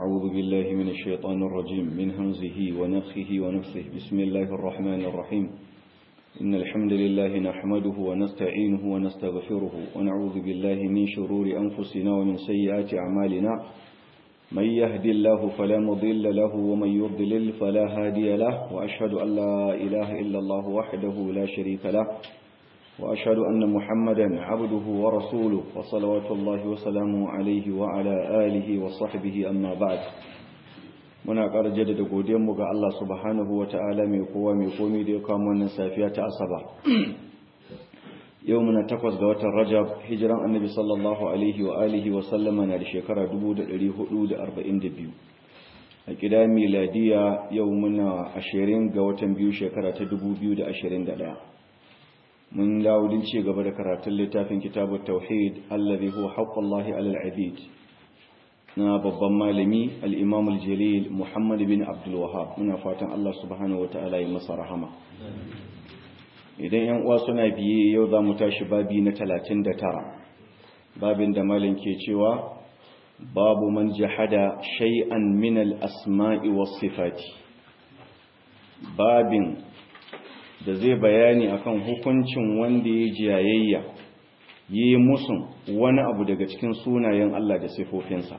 أعوذ بالله من الشيطان الرجيم من همزه ونفخه ونفسه بسم الله الرحمن الرحيم إن الحمد لله نحمده ونستعينه ونستغفره ونعوذ بالله من شرور أنفسنا ومن سيئات أعمالنا من يهد الله فلا مضل له ومن يضلل فلا هادي له وأشهد أن لا إله إلا الله وحده لا شريك له وأشهد أن محمدا عبده ورسوله وصلوات الله وسلامه عليه وعلى آله وصحبه أما بعد muna ƙara jaddada godiyanmu ga Allah subhanahu wa ta'ala mai kowa mai komi da ya kawo wannan safiya ta asaba yau muna takwas ga watan rajab hijiran annabi sallallahu alaihi wa alihi wa sallama na da shekara 1442 a ƙida miladiya yau muna ashirin ga watan biyu shekara ta 2021 mun dawudin ci gaba da karatun littafin kitabun tauhid allazi huwa haqqullahi alal abid na babban malami al-imam al-jalil muhammad bin abdul wahhab muna fatan Allah subhanahu wataala ya masa rahama idan yan uwa suna biye yau za mu tashi babi na 39 babin da malam ke cewa babu man jahada shay'an min al-asma'i was sifati babin da zai bayani akan hukuncin wanda ya jayayya yi musun wani abu daga cikin sunayen Allah da sifofinsa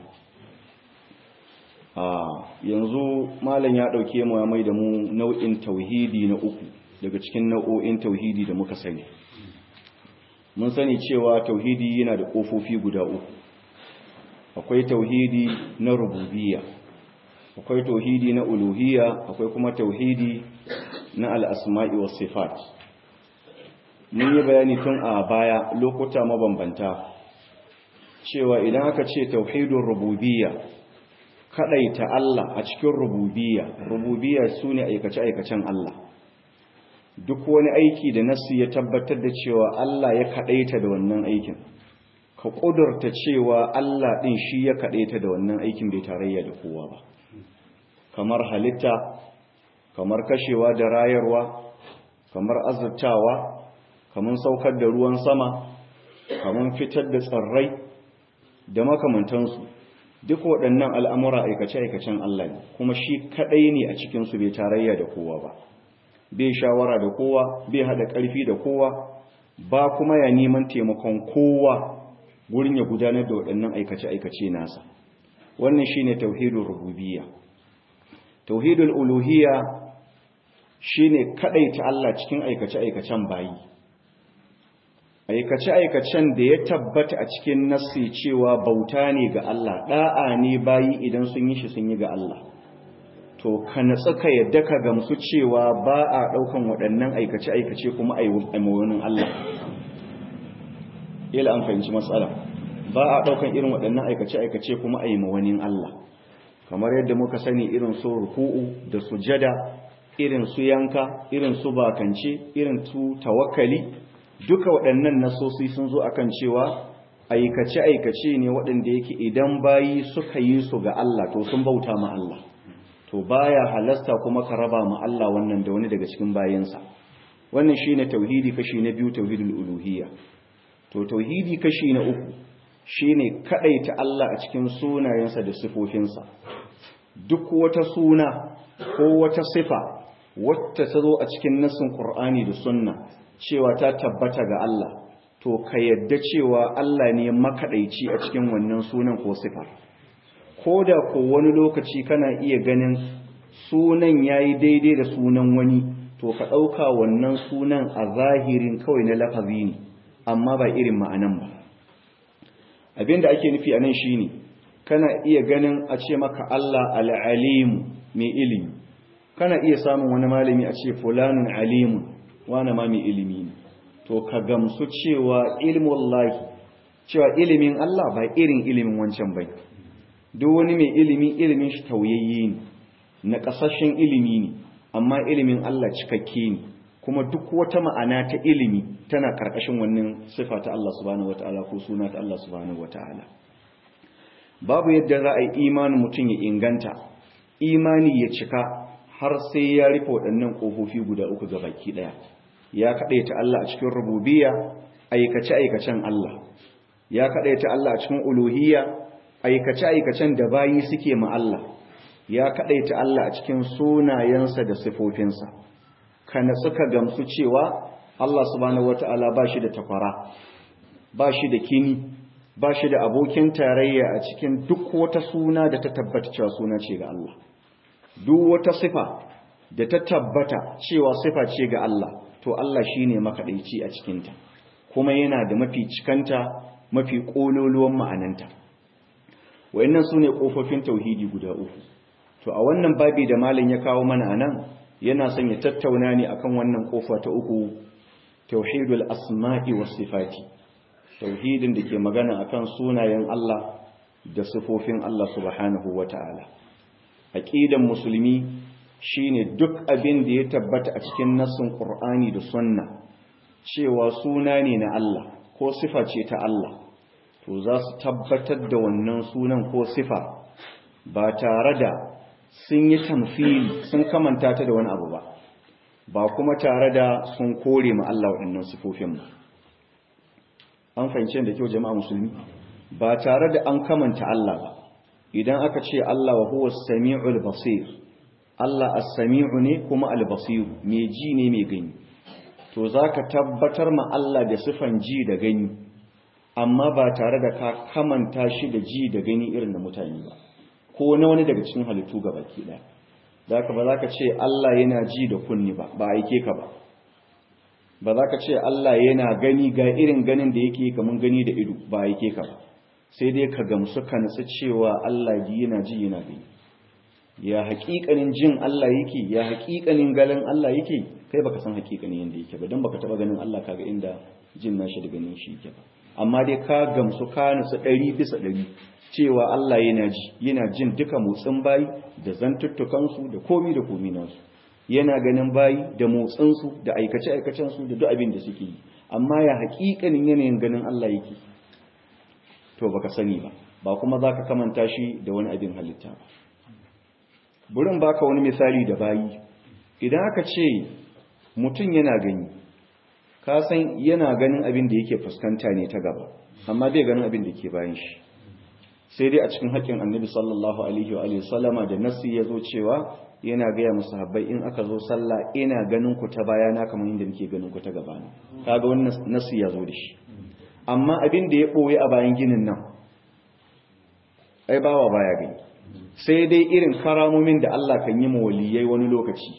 a yanzu malam ya dauke mu ya mai da mu nau'in tauhidi na uku daga cikin nau'o'in tauhidi da muka sani mun sani cewa tauhidi yana da kofofi guda uku akwai tauhidi na rububiyya akwai tauhidi na uluhiyya akwai kuma tauhidi na al'asma'i wa sifat mun yi bayani tun a baya lokuta mabambanta cewa idan aka ce tauhidun rububiyya kaɗaita Allah a cikin rububiyya rububiyya su ne aikace-aikacen Allah duk wani aiki da nasu ya tabbatar da cewa Allah ya kaɗaita da wannan aikin ka ƙudurta cewa Allah ɗin shi ya kaɗaita da wannan aikin bai tarayya da kowa ba kamar halitta kamar kashewa da rayarwa kamar azurtawa kamar saukar da ruwan sama kamar fitar da tsirrai da makamantansu duk waɗannan al'amura aikace-aikacen Allah ne kuma shi kaɗai ne a cikinsu bai tarayya da kowa ba bai shawara da kowa bai haɗa ƙarfi da kowa ba kuma ya neman taimakon kowa gurin ya gudanar da waɗannan aikace-aikace nasa wannan shi ne tauhidun rububiyya tauhidul uluhiyya shine ta Allah cikin aikace-aikacen bayi aikace-aikacen da ya tabbata a cikin nassi cewa bauta ne ga Allah da'a ne bayi idan sun yi shi sun yi ga Allah to ka natsu ka yadda ka gamsu cewa ba a daukan waɗannan aikace-aikace kuma a yi mawanin Allah ila an fahimci matsala ba a daukan irin waɗannan aikace-aikace kuma a yi mawanin Allah kamar yadda muka sani irin su ruku'u da sujada irin su yanka irin su bakance irin su tawakkali duka waɗannan nasosi sun zo akan cewa aikace-aikace ne waɗanda yake idan bayi suka yi su ga Allah to sun bauta ma Allah to baya halasta kuma ka raba ma Allah wannan da wani daga cikin bayinsa wannan shine tauhidi kashi na biyu tauhidul uluhiyya to tauhidi kashi na uku shine kadaita Allah a cikin sunayensa da sifofinsa duk wata suna ko wata sifa wacce ta zo a cikin nassin Qur'ani da Sunna cewa ta tabbata ga Allah to ka yadda cewa Allah ne makadaici a cikin wannan sunan ko sifar koda ko wani lokaci kana iya ganin sunan yayi daidai da sunan wani to ka dauka wannan sunan a zahirin kawai na lafazi ne amma ba irin ma'anan ba abinda ake nufi anan shine kana iya ganin a ce maka Allah al-alimu mai ilimi kana iya samun wani malami a ce fulanun alimun wani ma mai ilimi ne to ka gamsu cewa ilmullahi cewa ilimin Allah ba irin ilimin wancan bai duk wani mai ilimi ilimin shi tauyayye ne na kasashen ilimi ne amma ilimin Allah cikakke ne kuma duk wata ma'ana ta ilimi tana karkashin wannan sifa ta Allah subhanahu wataala ko suna ta Allah subhanahu wataala babu yadda za a yi imanin mutum ya inganta imani ya cika har sai ya rufe waɗannan ƙofofi guda uku ga baki ɗaya ya kaɗaita Allah a cikin rububiyya aikace-aikacen Allah ya kaɗaita Allah a cikin uluhiyya aikace-aikacen da bayi suke ma Allah ya kadaita Allah a cikin sunayensa da sifofinsa kana suka gamsu cewa Allah subhanahu wata'ala ba shi da takwara ba shi da kini ba shi da abokin tarayya a cikin duk wata suna da ta tabbata cewa suna ce ga Allah duk wata sifa da ta tabbata cewa sifa ce ga Allah to Allah shine makaɗaici a cikinta kuma yana da mafi cikanta mafi ƙololuwan ma'ananta wayannan sune ƙofofin tauhidi guda uku to a wannan babi da malam ya kawo mana anan yana son ya tattauna ne akan wannan ƙofa ta uku tauhidul asma'i was sifati tauhidin da ke magana akan sunayen Allah da sifofin Allah subhanahu wata'ala aqidan musulmi shine duk abin da ya tabbata a cikin nassin Qur'ani da Sunna cewa suna ne na Allah ko sifa ce ta Allah to za su tabbatar da wannan sunan ko sifa ba tare da sun yi tamfili sun kamanta ta da wani abu ba ba kuma tare da sun kore ma Allah waɗannan sifofin ba an fahimci da kyau jama'a musulmi ba tare da an kamanta Allah ba idan aka ce Allah wa huwa samiul basir Allah as-sami'u ne kuma al-basir mai ji ne mai gani to zaka tabbatar ma Allah da sifan ji da gani amma ba tare da ka kamanta shi da ji da gani irin da mutane ba ko na wani daga cikin halittu gabaki daya zaka ba zaka ce Allah yana ji da kunni ba ba aike ka ba ba za ka ce Allah yana gani ga irin ganin da yake kamun gani da ido ba yake ka ba sai dai ka gamsu ka nutsu cewa Allah ji yana ji yana gani ya haƙiƙanin jin Allah yake ya haƙiƙanin ganin Allah yake kai baka san haƙiƙanin yanda yake ba dan baka taba ganin Allah kaga inda jin nashi da ganin shi yake ba amma dai ka gamsu ka nutsu ɗari bisa ɗari cewa Allah yana ji yana jin duka motsin bayi da zantuttukansu da komi da komi nasu yana ganin bayi da motsinsu da aikace-aikacensu da duk abin da suke yi amma ya haƙiƙanin yanayin ganin Allah yake to baka sani ba ba kuma za ka kamanta shi da wani abin halitta ba burin baka wani misali da bayi idan aka ce mutum yana gani ka san yana ganin abin da yake fuskanta ne ta gaba amma bai ganin abin da ke bayan shi sai dai a cikin haƙƙin annabi sallallahu alaihi wa sallama da nasi ya zo cewa yana gaya musu habbai in aka zo sallah ina ganin ku ta bayana kamar yadda nake ganin ku ta gabana kaga wannan nasu ya zo da shi amma abin da ya boye a bayan ginin nan ai bawa baya gani sai dai irin karamomin da Allah kan yi mawaliyai wani lokaci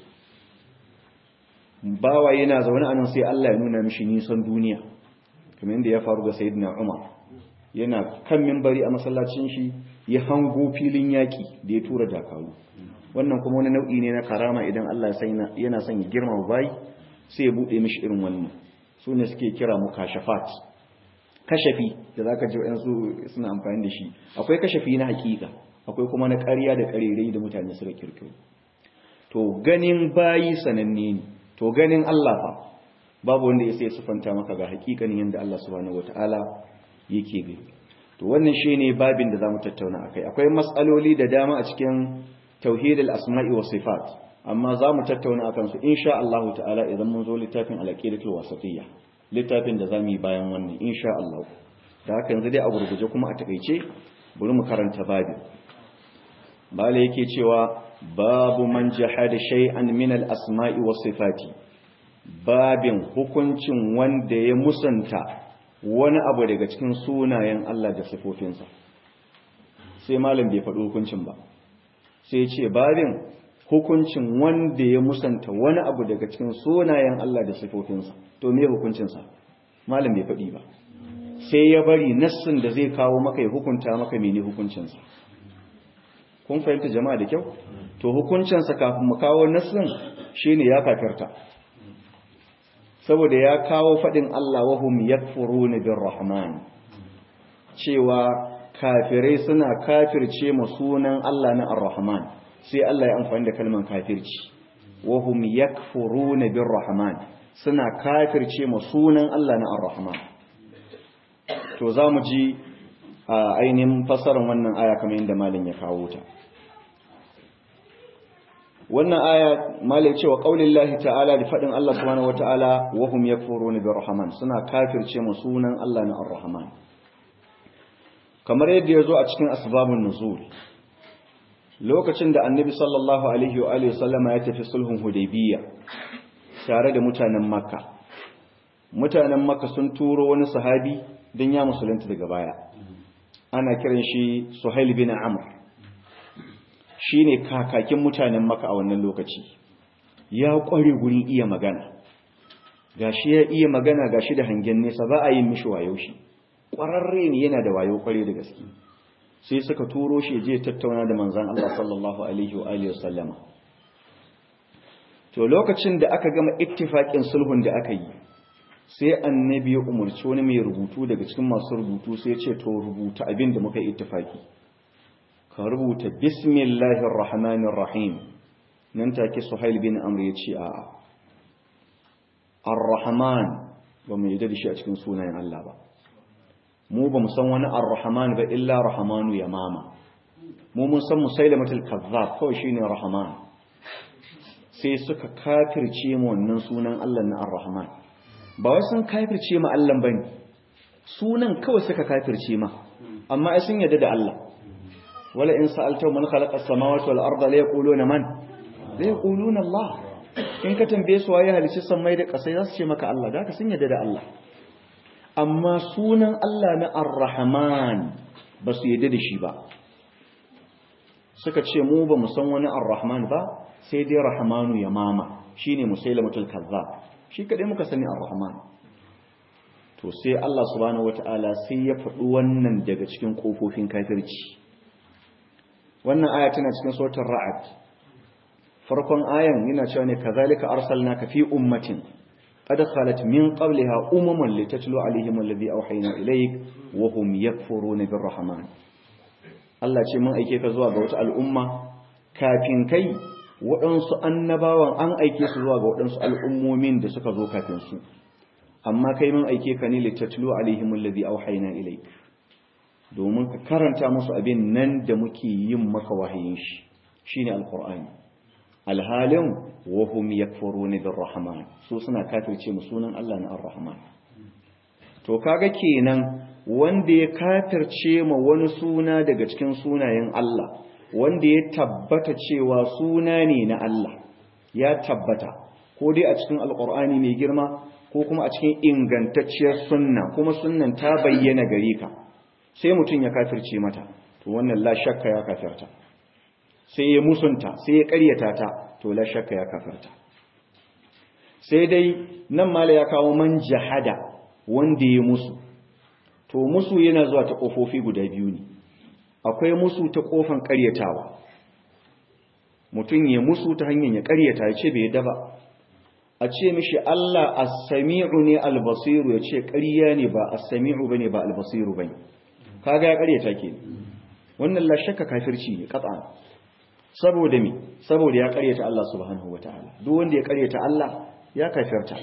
bawa yana zaune anan sai Allah ya nuna mishi nisan duniya kamar yadda ya faru ga sayyidina Umar yana kan minbari a masallacin shi ya hango filin yaki da ya tura dakaru wannan kuma wani nau'i ne na karama idan Allah yana son ya girma bayi sai ya bude mishi irin wannan su ne suke kira mu kashafat kashafi da zaka ji wayansu suna amfani da shi akwai kashafi na hakika akwai kuma na ƙarya da ƙarerai da mutane suka kirkiro to ganin bayi sananne ne to ganin Allah fa babu wanda ya sai sufanta maka ga hakikanin yanda Allah subhanahu wataala yake gani to wannan shine babin da zamu tattauna akai akwai mas'aloli da dama a cikin tauhidul asma'i was sifat amma zamu tattauna akan su insha Allah ta'ala idan mun zo littafin al-aqidatul wasatiyya littafin da zamu yi bayan wannan insha Allah da haka yanzu dai a gurguje kuma a takeice bari mu karanta babin bale yake cewa babu man jahada shay'an min al-asma'i was sifati babin hukuncin wanda ya musanta wani abu daga cikin sunayen Allah da sifofinsa sai malam bai faɗi hukuncin ba sai ce babin hukuncin wanda ya musanta wani abu daga cikin sunayen Allah da sifofinsa to me hukuncinsa malam bai faɗi ba sai ya bari nassin da zai kawo maka ya hukunta maka mene hukuncinsa kun fahimta jama'a da kyau to hukuncinsa kafin mu kawo nassin shine ya kafirta saboda ya kawo faɗin Allah wahum yakfuruna birrahman cewa kafirai suna kafirce ma sunan Allah na Ar-Rahman sai Allah ya amfani da kalmar kafirci wahum yakfuruna birrahman suna kafirce ma sunan Allah na Ar-Rahman to zamu ji a ainihin fasarar wannan aya kamar yadda malin ya kawo ta wannan aya malai cewa qaulillahi ta'ala da fadin Allah subhanahu wataala wahum yakfuruna birrahman suna kafirce ma sunan Allah na Ar-Rahman kamar yadda ya zo a cikin asbabun nuzul lokacin da annabi sallallahu alaihi wa alihi sallama ya tafi sulhun hudaybiyya tare da mutanen makka mutanen makka sun turo wani sahabi don ya musulunta daga baya ana kiran shi suhail bin amr shine kakakin mutanen makka a wannan lokaci ya kware gurin iya magana gashi ya iya magana gashi da hangen nesa ba a yin mishi wayo shi ƙwararre ne yana da wayo kware da gaske sai suka turo shi je tattauna da manzan Allah sallallahu alaihi wa alihi wasallama to lokacin da aka gama ittifaqin sulhun da aka yi sai annabi ya umarci wani mai rubutu daga cikin masu rubutu sai ya ce to rubuta abin da muka yi ittifaqi ka rubuta bismillahir rahmanir rahim nan take suhail bin amr ya ce a ar-rahman ba mu yadda da shi a cikin sunayen Allah ba mu ba mu san wani ar-rahman ba illa rahmanu ya mama mu mun san musailamatul kazzab kawai shine rahman sai suka kafirce mu wannan sunan Allah na ar-rahman ba wai sun kafirce ma Allah bane sunan kawai suka kafirce ma amma ai sun yadda da Allah wala in sa'alta man khalaqa as-samawati wal arda la yaquluna man la yaquluna Allah in ka tambaye su waye halice sammai da kasai za su ce maka Allah da ka sun yadda da Allah amma sunan Allah na Ar-Rahman ba su yadda da shi ba suka ce mu ba mu san wani Ar-Rahman ba sai dai Rahmanu ya mama shine Musailamatul Kazzab shi kadai muka sani Ar-Rahman to sai Allah subhanahu wataala sai ya faɗi wannan daga cikin kofofin kafirci wannan aya tana cikin suratul Ra'd farkon ayan yana cewa ne kazalika arsalnaka fi ummatin قد خلت من قبلها أمم لتتلو عليهم الذي أوحينا إليك وهم يكفرون بالرحمن Allah ce mun aike ka zuwa ga wata al'umma kafin kai waɗansu annabawan an aike su zuwa ga waɗansu al'ummomin da suka zo kafin su amma kai mun aike ka ne litatlu alaihim alladhi awhayna ilayk domin ka karanta musu abin nan da muke yin maka wahayin shi shine alqur'ani alhalin wahum yakfuruna birrahman su suna kafirce mu sunan Allah na arrahman to kaga kenan wanda ya kafirce ma wani suna daga cikin sunayen Allah wanda ya tabbata cewa suna ne na Allah ya tabbata ko dai a cikin alqur'ani mai girma ko kuma a cikin ingantacciyar sunna kuma sunnan ta bayyana gare ka sai mutum ya kafirce mata to wannan la shakka ya kafirta sai ya musunta sai ya ƙaryata ta to la shakka ya kafarta sai dai nan mala ya kawo man jahada wanda ya musu to musu yana zuwa ta kofofi guda biyu ne akwai musu ta kofan ƙaryatawa mutum ya musu ta hanyar ya ƙaryata ya ce bai daba a ce mishi Allah as-sami'u ne al-basiru ya ce ƙarya ne ba as-sami'u bane ba al-basiru bane kaga ya ƙaryata ke wannan la shakka kafirci ne qat'an saboda mi saboda ya karyata Allah subhanahu wataala duk wanda ya karyata Allah ya kafirta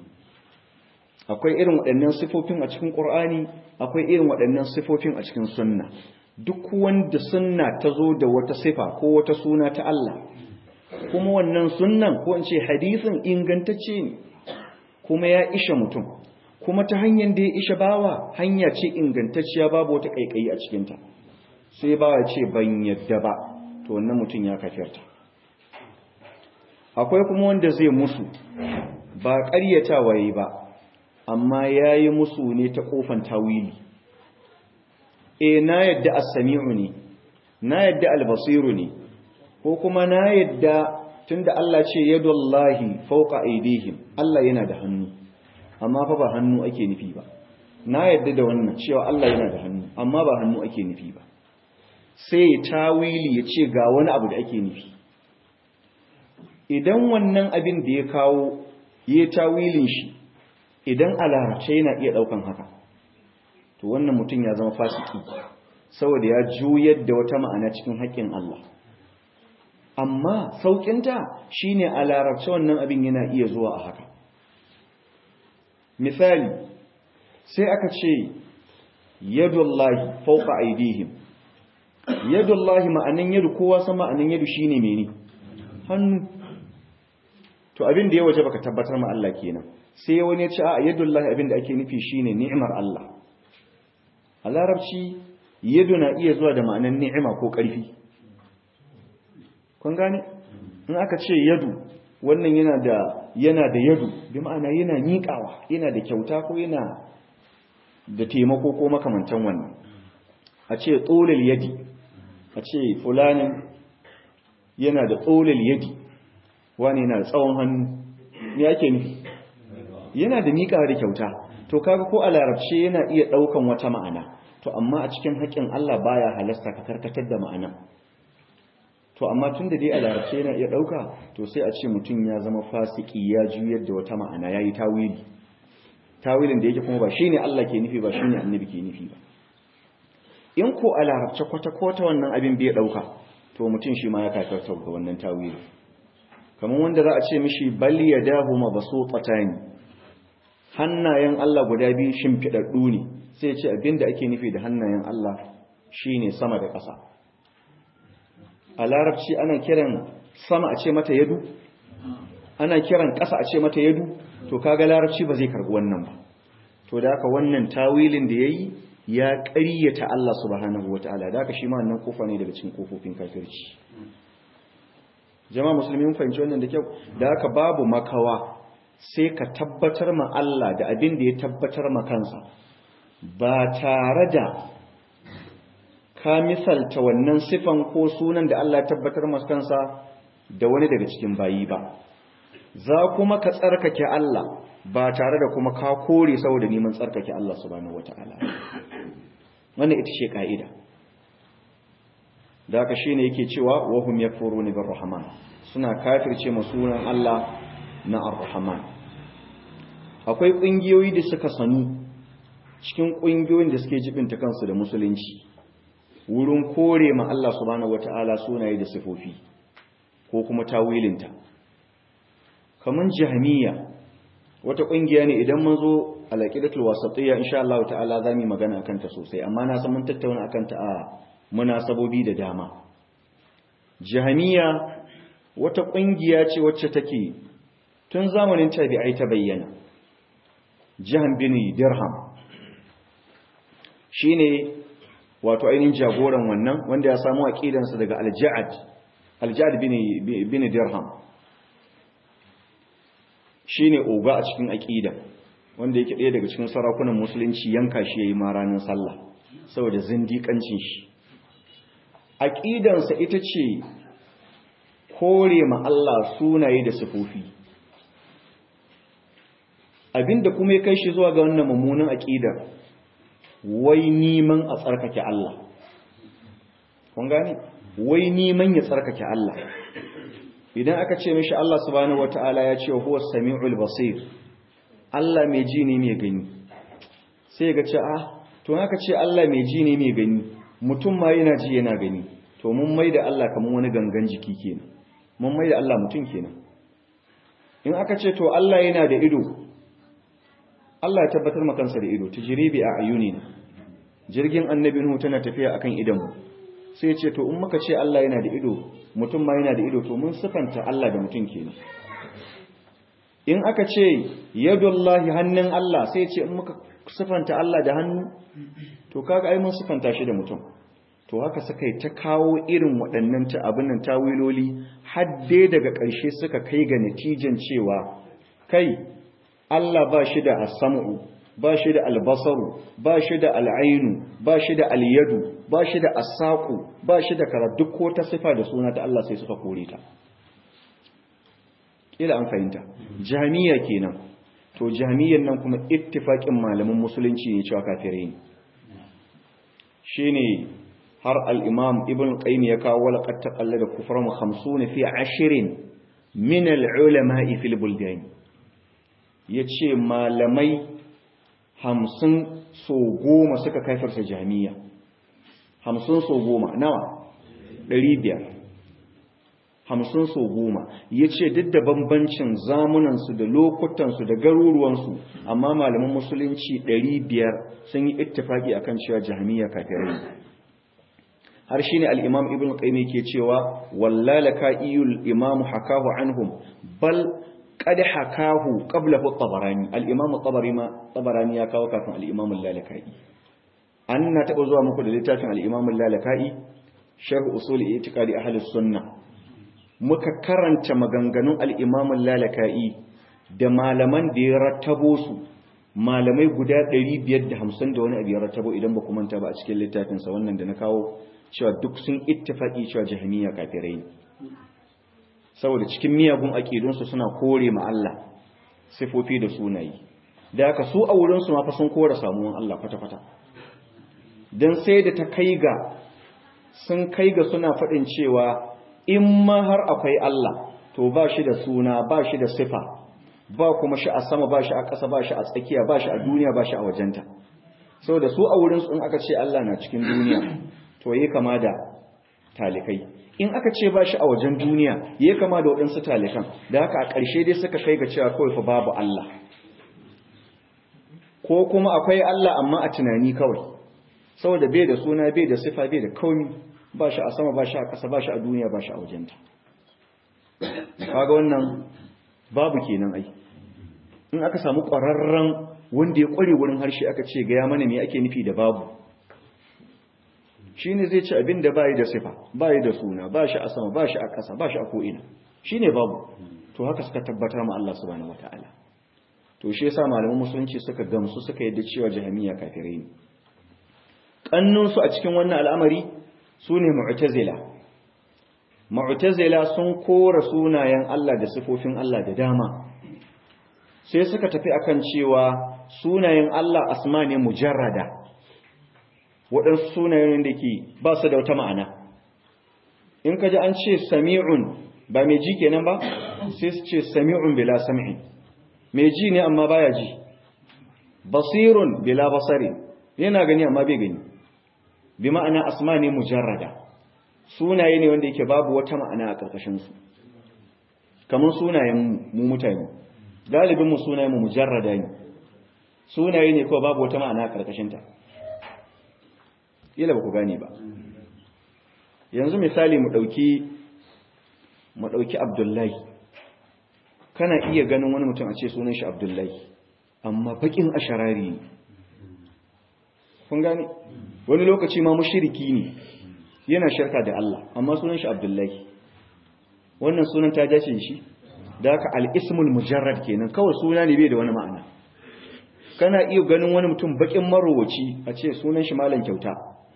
akwai irin waɗannan sifofin a cikin Qur'ani akwai irin waɗannan sifofin a cikin sunna duk wanda sunna ta zo da wata sifa ko wata suna ta Allah kuma wannan sunnan ko in ce hadisin ingantacce ne kuma ya isha mutum kuma ta hanyar da ya isha bawa hanya ce ingantacciya babu wata kaikayi a cikinta sai bawa ce ban yadda ba to wannan mutum ya kafirta akwai kuma wanda zai musu ba ƙaryatawa yi ba amma ya yi musu ne ta ƙofan tawili e na yadda as-sami'u ne na yadda al-basiru ne ko kuma na yadda tunda Allah ce yadullahi fawqa aydihim Allah yana da hannu amma fa ba hannu ake nufi ba na yadda da wannan cewa Allah yana da hannu amma ba hannu ake nufi ba sai tawili ya ce ga wani abu da ake nufi idan wannan abin da ya kawo ya tawilin shi idan a larabce yana iya daukan haka to wannan mutum ya zama fasiki saboda ya juyar da wata ma'ana cikin haƙƙin Allah amma sauƙinta shine a larabce wannan abin yana iya zuwa a haka misali sai aka ce yadullahi fawqa aydihim yadullahi ma'anin yadu kowa san ma'anin yadu shine mene hannu to abin da ya waje baka tabbatar ma Allah kenan sai wani ya ce a yadullahi abin da ake nufi shine ni'mar Allah a larabci yadu na iya zuwa da ma'anar ni'ima ko ƙarfi kun gane in aka ce yadu wannan yana da yana da yadu bi ma'ana yana miƙawa yana da kyauta ko yana da taimako ko makamantan wannan a ce tsolil yadi a ce fulanin yana da tsolil yadi wani yana da tsawon hannu ne ake nufi yana da miƙawa da kyauta to kaga ko a larabce yana iya ɗaukan wata ma'ana to amma a cikin haƙƙin Allah baya halasta ka karkatar da ma'ana to amma tun da dai a larabce yana iya ɗauka to sai a ce mutum ya zama fasiki ya juyar da wata ma'ana ya yi tawili tawilin da yake kuma ba shi ne Allah ke nufi ba shi ne annabi ke nufi ba in ko a larabce kwata-kwata wannan abin bai ɗauka to mutum shi ma ya kakarta ga wannan tawili kamar wanda za a ce mishi bal ya dahu ma baso tsatani hannayen Allah guda biyu shimfiɗaɗɗu ne sai ya ce abin da ake nufi da hannayen Allah shine sama da ƙasa a larabci ana kiran sama a ce mata yadu ana kiran ƙasa a ce mata yadu to kaga larabci ba zai karbi wannan ba to da haka wannan tawilin da yayi ya ƙaryata Allah subhanahu wataala da haka shi ma wannan kofa ne daga cikin kofofin kafirci jama'a musulmi mun fahimci wannan da kyau da haka babu makawa sai ka tabbatar ma Allah da abin da ya tabbatar ma kansa ba tare da ka misalta wannan sifan ko sunan da Allah ya tabbatar masa kansa da wani daga cikin bayi ba za kuma ka tsarkake Allah ba tare da kuma ka kore saboda neman tsarkake Allah subhanahu wataala wannan ita ce ka'ida da haka shine yake cewa wa hum yakfuruna bir rahman suna kafirce ma sunan Allah na ar-rahman akwai kungiyoyi da suka sanu cikin kungiyoyin da suke jibinta kansu da musulunci wurin kore ma Allah subhanahu wata'ala sunaye da sifofi ko kuma tawilinta kaman jahmiya wata kungiya ne idan mun zo alaqidatul wasatiyya insha Allah ta'ala zamu magana akan ta sosai amma na san mun tattauna akan ta a munasabobi da dama jahmiya wata kungiya ce wacce take tun zamanin tabi'ai ta bayyana jahan bin dirham shine wato ainihin jagoran wannan wanda ya samu aqidansa daga al-Ja'ad al-Ja'ad bin bin Dirham shine oga a cikin aqida wanda yake ɗaya daga cikin sarakunan musulunci yanka shi yayi ma ranar sallah saboda zindiƙancin shi aqidansa ita ce kore ma Allah sunaye da sifofi abinda kuma ya kai shi zuwa ga wannan mummunan aqidar wai niman a tsarkake Allah kun gane wai niman ya tsarkake Allah idan aka ce mishi Allah subhanahu wataala ya ce huwa samiul basir Allah mai ji ne mai gani sai ga ce ah to aka ce Allah mai ji ne mai gani mutum ma yana ji yana gani to mun mai da Allah kamar wani gangan jiki kenan mun mai da Allah mutum kenan in aka ce to Allah yana da ido Allah ya tabbatar makansa da ido tajribi a ayunina jirgin annabi Nuhu tana tafiya akan idanmu sai ya ce to in muka ce Allah yana da ido mutum ma yana da ido to mun sifanta Allah da mutum kenan in aka ce yadullahi hannun Allah sai ya ce in muka sifanta Allah da hannu to kaga ai mun sifanta shi da mutum to haka suka yi ta kawo irin waɗannan ta abin nan tawiloli har dai daga ƙarshe suka kai ga natijan cewa kai Allah ba shi da asamu ba shi da albasaru ba shi da al'ainu ba shi da alyadu ba shi da asaku ba shi da kara duk ko ta sifa da suna ta Allah sai suka kore ta kila an fahimta jami'a kenan to jami'an nan kuma ittifaqin malaman musulunci ne cewa kafirai ne shine har al-imam ibn qayyim ya kawo laqad taqallada kufran 50 fi 20 min al-ulama'i fil buldan ya ce malamai hamsin so goma suka kaifarsa jami'a hamsin so goma nawa ɗari biyar hamsin so goma ya ce duk da bambancin zamunansu da lokutansu da garuruwansu amma malaman musulunci ɗari biyar sun yi ittifaki akan cewa jami'a kafirai har shi ne al'imam ibn qayyim ke cewa wallalaka iyul imamu hakahu anhum bal qad hakahu qablahu at-tabarani al-imam at-tabarani ma tabarani ya kawo kafin al-imam al-lalakai an na taɓa zuwa muku da littafin al-Imam al-Lalaka'i sharh usul i'tiqadi ahli sunna muka karanta maganganun al-Imam al-Lalaka'i da malaman da ya rattabo su malamai guda 550 da wani abu ya rattabo idan ba ku manta ba a cikin littafin sa wannan da na kawo cewa duk sun ittifaqi cewa jahmiya kafirai ne saboda cikin miyagun aqidun su suna kore ma Allah sifofi da sunayi da haka su a wurin su ma fa sun kore samuwan Allah kwata-kwata dan sai da ta kai ga sun kai ga suna faɗin cewa in ma har akwai Allah to ba shi da suna ba shi da sifa ba kuma shi a sama ba shi a ƙasa ba shi a tsakiya ba shi a duniya ba shi a wajenta sau da su a wurinsu in aka ce Allah na cikin duniya to yi kama da talikai in aka ce ba shi a wajen duniya yi kama da waɗansu talikan da haka a ƙarshe dai suka kai ga cewa kawai fa babu Allah ko kuma akwai Allah amma a tunani kawai saboda bai da suna bai da sifa bai da kauni ba shi a sama ba shi a ƙasa ba shi a duniya ba shi a wajenta kaga wannan babu kenan ai in aka samu ƙwararren wanda ya ƙware wurin harshe aka ce gaya mana me ake nufi da babu shine zai ci abin da bayi da sifa bayi da suna ba shi a sama ba shi a ƙasa ba shi a ko'ina shine babu to haka suka tabbatar ma Allah subhanahu wataala to shi yasa malaman musulunci suka gamsu suka yadda cewa jahamiya kafirai ne kannunsu a cikin wannan al'amari sune mu'tazila mu'tazila sun kora sunayen Allah da sifofin Allah da dama sai suka tafi akan cewa sunayen Allah asma ne mujarrada waɗansu sunayen da ke ba su da wata ma'ana in ka ji an ce sami'un ba mai ji kenan ba sai su ce sami'un bila sam'in mai ji ne amma baya ji basirun bila basari yana gani amma bai gani bi ma'ana asma ne mujarrada sunaye ne wanda yake babu wata ma'ana a ƙarƙashinsu kamar sunayen mu mutane galibin mu sunayen mu mujarrada ne sunaye ne kawai babu wata ma'ana a ƙarƙashinta ila ba ku gane ba yanzu misali mu ɗauki mu ɗauki abdullahi kana iya ganin wani mutum a ce sunan shi abdullahi amma baƙin asharari ne kun gane wani lokaci ma mushriki ne yana shirka da Allah amma sunan shi Abdullahi wannan sunan ta dace shi da haka al-ismul mujarrad kenan kawai suna ne bai da wani ma'ana kana iya ganin wani mutum bakin marowaci a ce sunan shi malam kyauta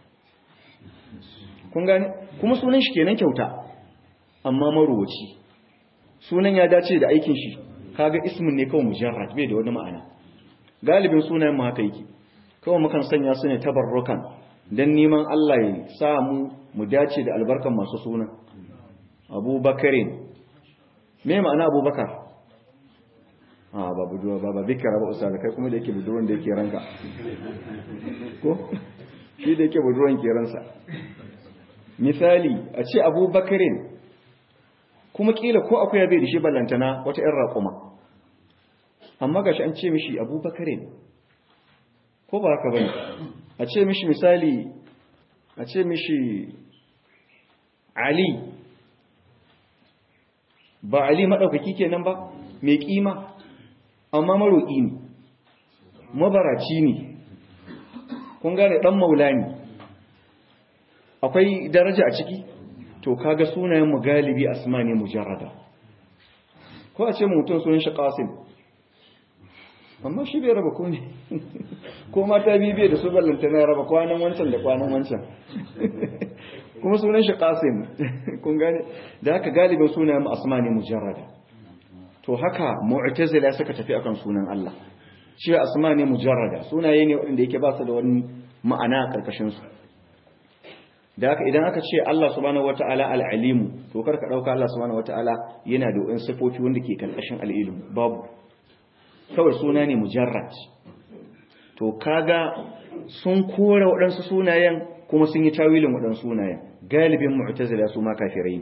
kun gane kuma sunan shi kenan kyauta amma marowaci sunan ya dace da aikin shi kaga ismin ne kawai mujarrad bai da wani ma'ana galibin sunayen mu haka yake kawai mukan sanya su ne tabarrukan don neman Allah ya sa mu mu dace da albarkan masu suna abubakarin me ma'ana abubakar a ba buduwa ba ba bikira ba usa da kai kuma da yake buduwan da yake ranka ko shi da yake buduwan ke ransa misali a ce abubakarin kuma kila ko akwai bai da shi ballantana wata 'yan raƙuma amma gashi an ce mishi abubakarin ko ba haka bane a ce mishi misali a ce mishi ali ba ali maɗaukaki kenan ba mai ƙima amma maroƙi ne mabaraci ne kun gane ɗan maula ne akwai daraja a ciki to kaga sunayen mu galibi asma ne mujarrada ko a ce mutum sunan shi qasim amma shi bai raba ko ne ko mata biyu bai da su ballanta na raba kwanan wancan da kwanan wancan kuma sunan shi qasim kun gane da haka galibin sunayen mu asma ne mujarrada to haka mu'tazila suka tafi akan sunan Allah shi asma ne mujarrada sunaye ne wanda yake ba su da wani ma'ana a karkashin su da haka idan aka ce Allah subhanahu wataala al-alimu to karka dauka Allah subhanahu wataala yana da wani sifofi wanda ke karkashin al-ilmu babu kawai suna ne mujarrad to kaga sun kora waɗansu sunayen kuma sun yi tawilin waɗansu sunayen galibin mu'tazila su ma kafirai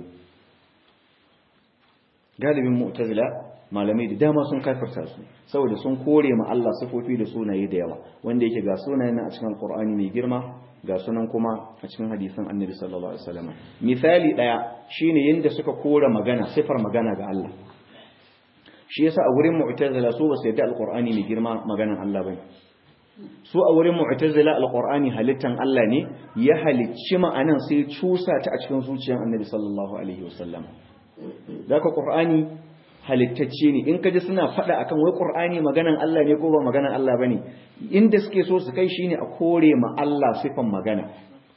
galibin mu'tazila malamai da dama sun kafirta su saboda sun kore ma Allah sifofi da sunaye da yawa wanda yake ga sunayen a cikin alqur'ani mai girma ga sunan kuma a cikin hadisin annabi sallallahu alaihi wasallam misali daya shine yanda suka kora magana sifar magana ga Allah shi yasa a wurin mu'tazila su ba su yadda alqur'ani mai girma maganan Allah bane su a wurin mu'tazila alqur'ani halittan Allah ne ya halicci ma'anan sai cusa ta a cikin zuciyar annabi sallallahu alaihi wasallam daga qur'ani halittacce ne in kaji suna fada akan wai qur'ani maganan Allah ne ko ba maganan Allah bane inda suke so su kai shine a kore ma Allah sifan magana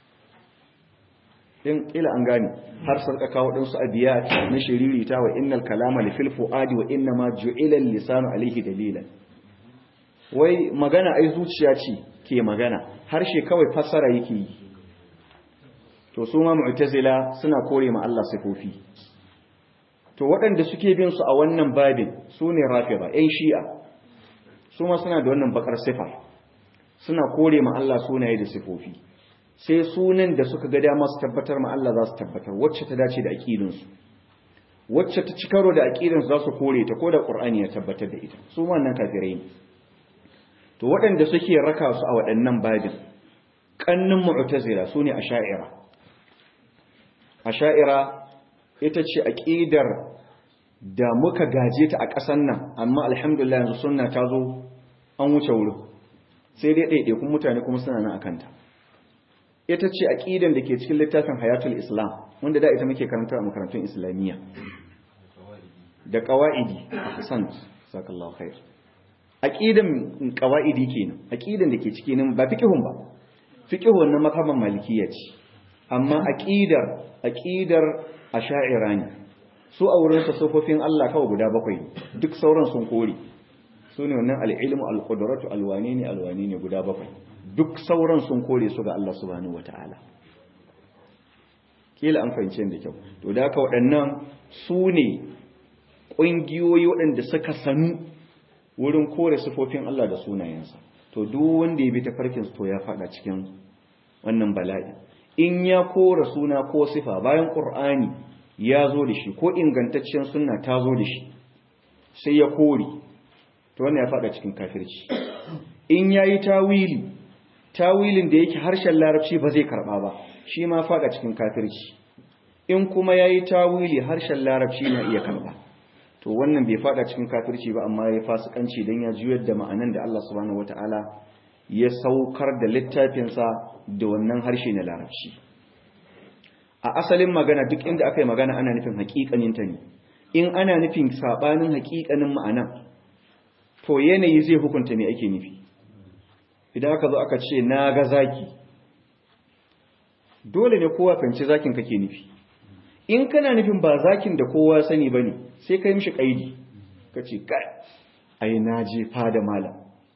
in kila an gane har sarka kawo din su abiyat na shiririta wa innal kalama li fil fuadi wa inna ma ju'ila al-lisanu alayhi dalilan wai magana ai zuciya ce ke magana harshe kawai fassara yake yi to su ma mu'tazila suna kore ma Allah sifofi to waɗanda suke bin su a wannan babin su ne rafida ƴan shi'a su ma suna da wannan bakar sifa suna kore ma Allah sunaye da sifofi sai sunan da suka ga dama su tabbatar ma Allah za su tabbatar wacce ta dace da aqidinsu wacce ta ci karo da aqidinsu za su kore ta ko da Qur'ani ya tabbatar da ita su ma nan kafirai ne to waɗanda suke raka su a waɗannan babin kannin mu'tazila sune asha'ira asha'ira ita ce aqidar da muka gaje ta a ƙasan nan amma alhamdulillah yanzu sunna ta zo an wuce wurin sai dai ɗaiɗaikun mutane kuma suna nan akanta ita ce aqidan da ke cikin littafin hayatul islam wanda da ita muke karanta a makarantun islamiyya da qawaidi ahsan sakallahu khair aqidan qawaidi kenan aqidan da ke cikin ba fiqhun ba fiqhun na mazhaban malikiyya ce amma aqidar aqidar asha'ira ne su a wurin sofofin Allah kawai guda bakwai duk sauran sun kore su ne wannan al-ilmu al-qudratu alwani ne alwani ne guda bakwai duk sauran sun kore su ga Allah subhanahu wata'ala kila an fahimce da kyau to da haka waɗannan su ne ƙungiyoyi waɗanda suka sanu wurin kore sifofin Allah da sunayensa to duk wanda ya bi ta farkin to ya faɗa cikin wannan bala'i in ya kora suna ko sifa bayan ƙur'ani ya zo da shi ko ingantaccen sunna ta zo da shi sai ya kore to wannan ya faɗa cikin kafirci in yayi tawili tawilin da yake harshen larabci ba zai karba ba shi ma fada cikin kafirci in kuma yayi tawili harshen larabci na iya karba to wannan bai fada cikin kafirci ba amma ya fasikanci dan ya juyar da ma'anan da Allah subhanahu wataala ya saukar da littafin sa da wannan harshe na larabci a asalin magana duk inda aka yi magana ana nufin haƙiƙanin ta ne in ana nufin sabanin haƙiƙanin ma'anan to yanayi zai hukunta me ake nufi idan aka zo aka ce na ga zaki dole ne kowa fahimci zakin kake nufi in kana nufin ba zakin da kowa sani bane sai kai mishi kaidi kace kai ai na je fada malam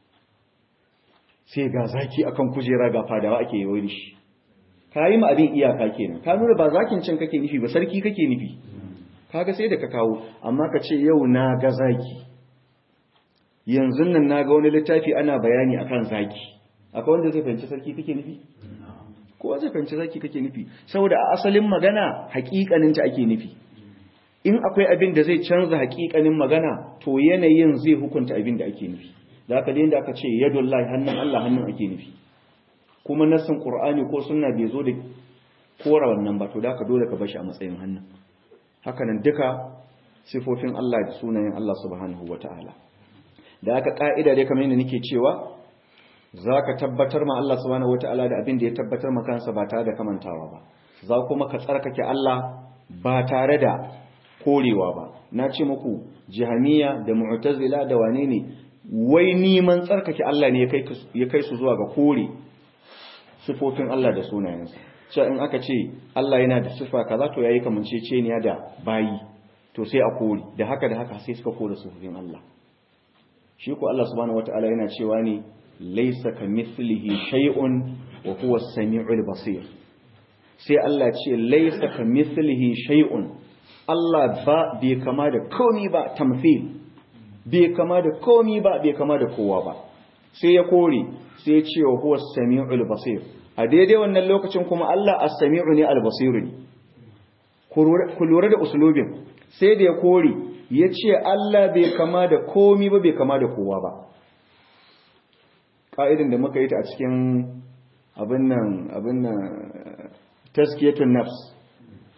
sai ga zaki akan kujera ga fadawa ake yi shi kayi ma abin iyaka kenan ka nuna ba zakin cin kake nufi ba sarki kake nufi kaga sai da ka kawo amma ka ce yau na ga zaki yanzu nan na ga wani littafi ana bayani akan zaki akwai wanda zai fahimci sarki kake nufi kowa zai fahimci zaki kake nufi saboda a asalin magana hakikanin ta ake nufi in akwai abin da zai canza hakikanin magana to yanayin zai hukunta abin da ake nufi da haka da aka ce yadullahi hannun Allah hannun ake nufi kuma nassin qur'ani ko sunna bai zo da kora wannan ba to da haka dole ka bashi a matsayin hannun haka nan duka sifofin Allah da sunayen Allah subhanahu wataala da aka ka'ida dai kamar yadda nake cewa za ka tabbatar ma Allah subhanahu wata'ala da abin da ya tabbatar ma kansa ba tare da kamantawa ba za kuma ka tsarkake Allah ba tare da korewa ba na ce muku jihamiya da mu'tazila da wane ne wai niman tsarkake Allah ne ya kai su zuwa ga kore sifofin Allah da sunayensa cewa in aka ce Allah yana da sifa kaza to yayi kamanceceniya da bayi to sai a kore da haka da haka sai suka kore sifofin Allah shi ko Allah subhanahu wataala yana cewa ne laysa kamithlihi shay'un wa huwa as-sami'ul basir sai Allah ce laysa kamithlihi shay'un Allah ba bai kama da komi ba tamthil bai kama da komi ba bai kama da kowa ba sai ya kore sai ya ce wa huwa as-sami'ul basir a daidai wannan lokacin kuma Allah as-sami'u ne al-basir ne ku lura da usulubin sai da ya kore ya ce Allah bai kama da komi ba bai kama da kowa ba ƙa'idin da muka yi ta a cikin abin nan abin nan taskiyatun nafs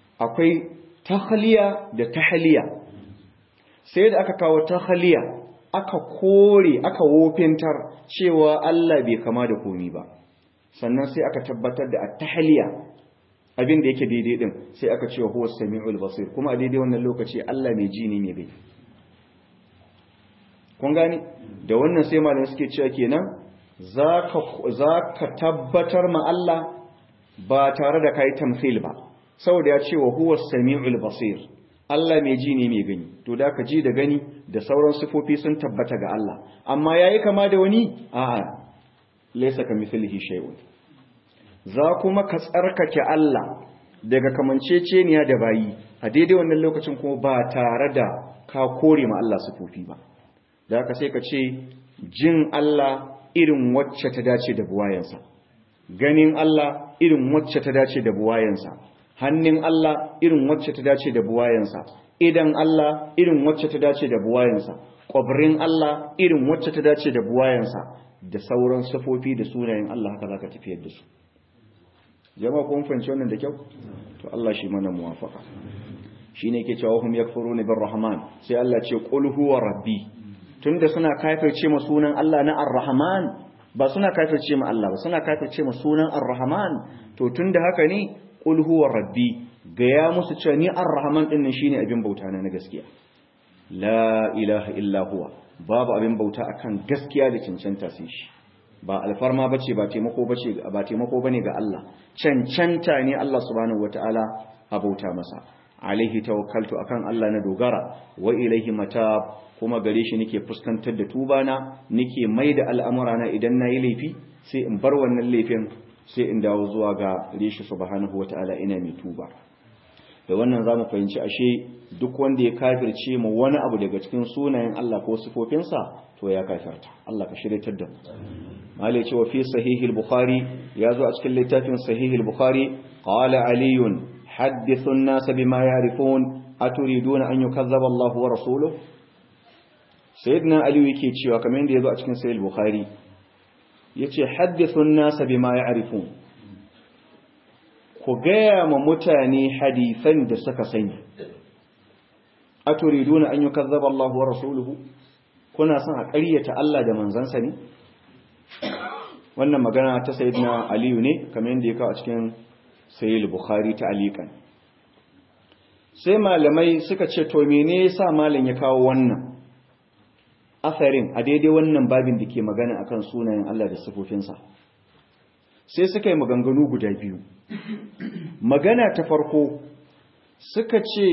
akwai tahliya da tahliya sai da aka kawo tahliya aka kore aka wofintar cewa Allah bai kama da komi ba sannan sai aka tabbatar da at-tahliya abin da yake daidai din sai aka ce huwa samiul basir kuma a daidai wannan lokaci Allah mai ji ne mai bai kun gane da wannan sai malamai suke cewa kenan zaka zaka tabbatar ma Allah ba tare da kai tamthil ba saboda ya ce wa huwa samiul basir Allah mai ji ne mai gani to da ka ji da gani da sauran sifofi sun tabbata ga Allah amma yayi kama da wani a'a laysa kamithlihi shay'un za kuma ka tsarkake Allah daga kamanceceniya da bayi a daidai wannan lokacin kuma ba tare da ka kore ma Allah sifofi ba da haka sai ka ce jin Allah irin wacce ta dace da buwayensa ganin Allah irin wacce ta dace da buwayensa hannun Allah irin wacce ta dace da buwayensa idan Allah irin wacce ta dace da buwayensa ƙwabrin Allah irin wacce ta dace da buwayensa da sauran safofi da sunayen Allah haka za ka tafiyar da su jama'a kun fahimci wannan da kyau to Allah shi mana muwafaka shine yake cewa hum yakfuruna bir rahman sai Allah ce qul huwa rabbi tunda suna kafirce ma sunan Allah na ar-rahman ba suna kafirce ma Allah ba suna kafirce ma sunan ar-rahman to tunda haka ne qul huwa rabbi ga ya musu cewa ni ar-rahman din nan shine abin bauta na gaskiya la ilaha illa huwa babu abin bauta akan gaskiya da cancanta sai shi ba alfarma bace ba taimako bace ba taimako bane ga Allah cancanta ne Allah subhanahu wataala a bauta masa alaihi tawakkaltu akan Allah na dogara wa ilaihi matab kuma gare shi nake fuskantar da tuba na nake maida al'amura na idan nayi laifi sai in bar wannan laifin sai in dawo zuwa ga rishi subhanahu wataala ina mai tuba da wannan zamu fahimci ashe duk wanda ya kafirce mu wani abu daga cikin sunayen Allah ko sifofinsa to ya kafirta Allah ka shiryatar da mu mali ce wa fi sahihil bukhari ya zo a cikin littafin sahihil bukhari qala aliyun حدثوا الناس بما يعرفون أتريدون أن يكذب الله ورسوله سيدنا علي yake cewa kamar yadda yazo a cikin sahih bukhari yace hadithun nas bima ya'rifun ku gaya ma mutane hadisan da suka sani aturiduna an yukazzaba Allah wa rasuluhu kuna son a ƙaryata Allah da manzansa ne wannan magana ta sayyidina aliyu ne kamar yadda ya kawo a cikin sayyid bukhari ta alikan sai malamai suka ce to mene yasa malam ya kawo wannan asarin a daidai wannan babin da ke magana akan sunayen Allah da sifofinsa sai suka yi maganganu guda biyu magana ta farko suka ce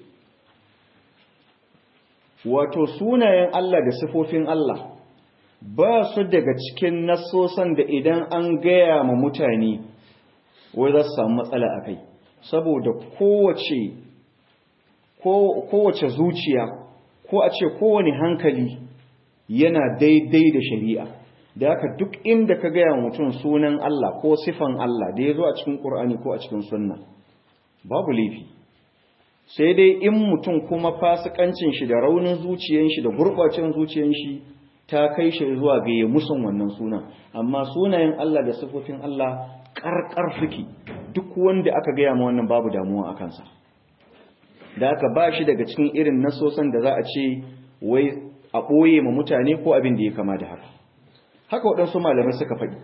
wato sunayen Allah da sifofin Allah ba su daga cikin nasosan da idan an gaya ma mutane wai za su samu matsala a kai saboda kowace kowace zuciya ko a ce kowane hankali yana daidai da shari'a da haka duk inda ka gaya mutum sunan Allah ko sifan Allah da ya zo a cikin ƙur'ani ko a cikin sunna babu laifi sai dai in mutum kuma fasikancin shi da raunin zuciyan shi da gurɓacin zuciyan shi ta kai shi zuwa ga ya musun wannan sunan amma sunayen Allah da sifofin Allah ƙarƙar suke duk wanda aka gaya ma wannan babu damuwa a kansa da aka ba shi daga cikin irin nasosan da za a ce wai a ɓoye ma mutane ko abin da ya kama da haka haka waɗansu malamai suka faɗi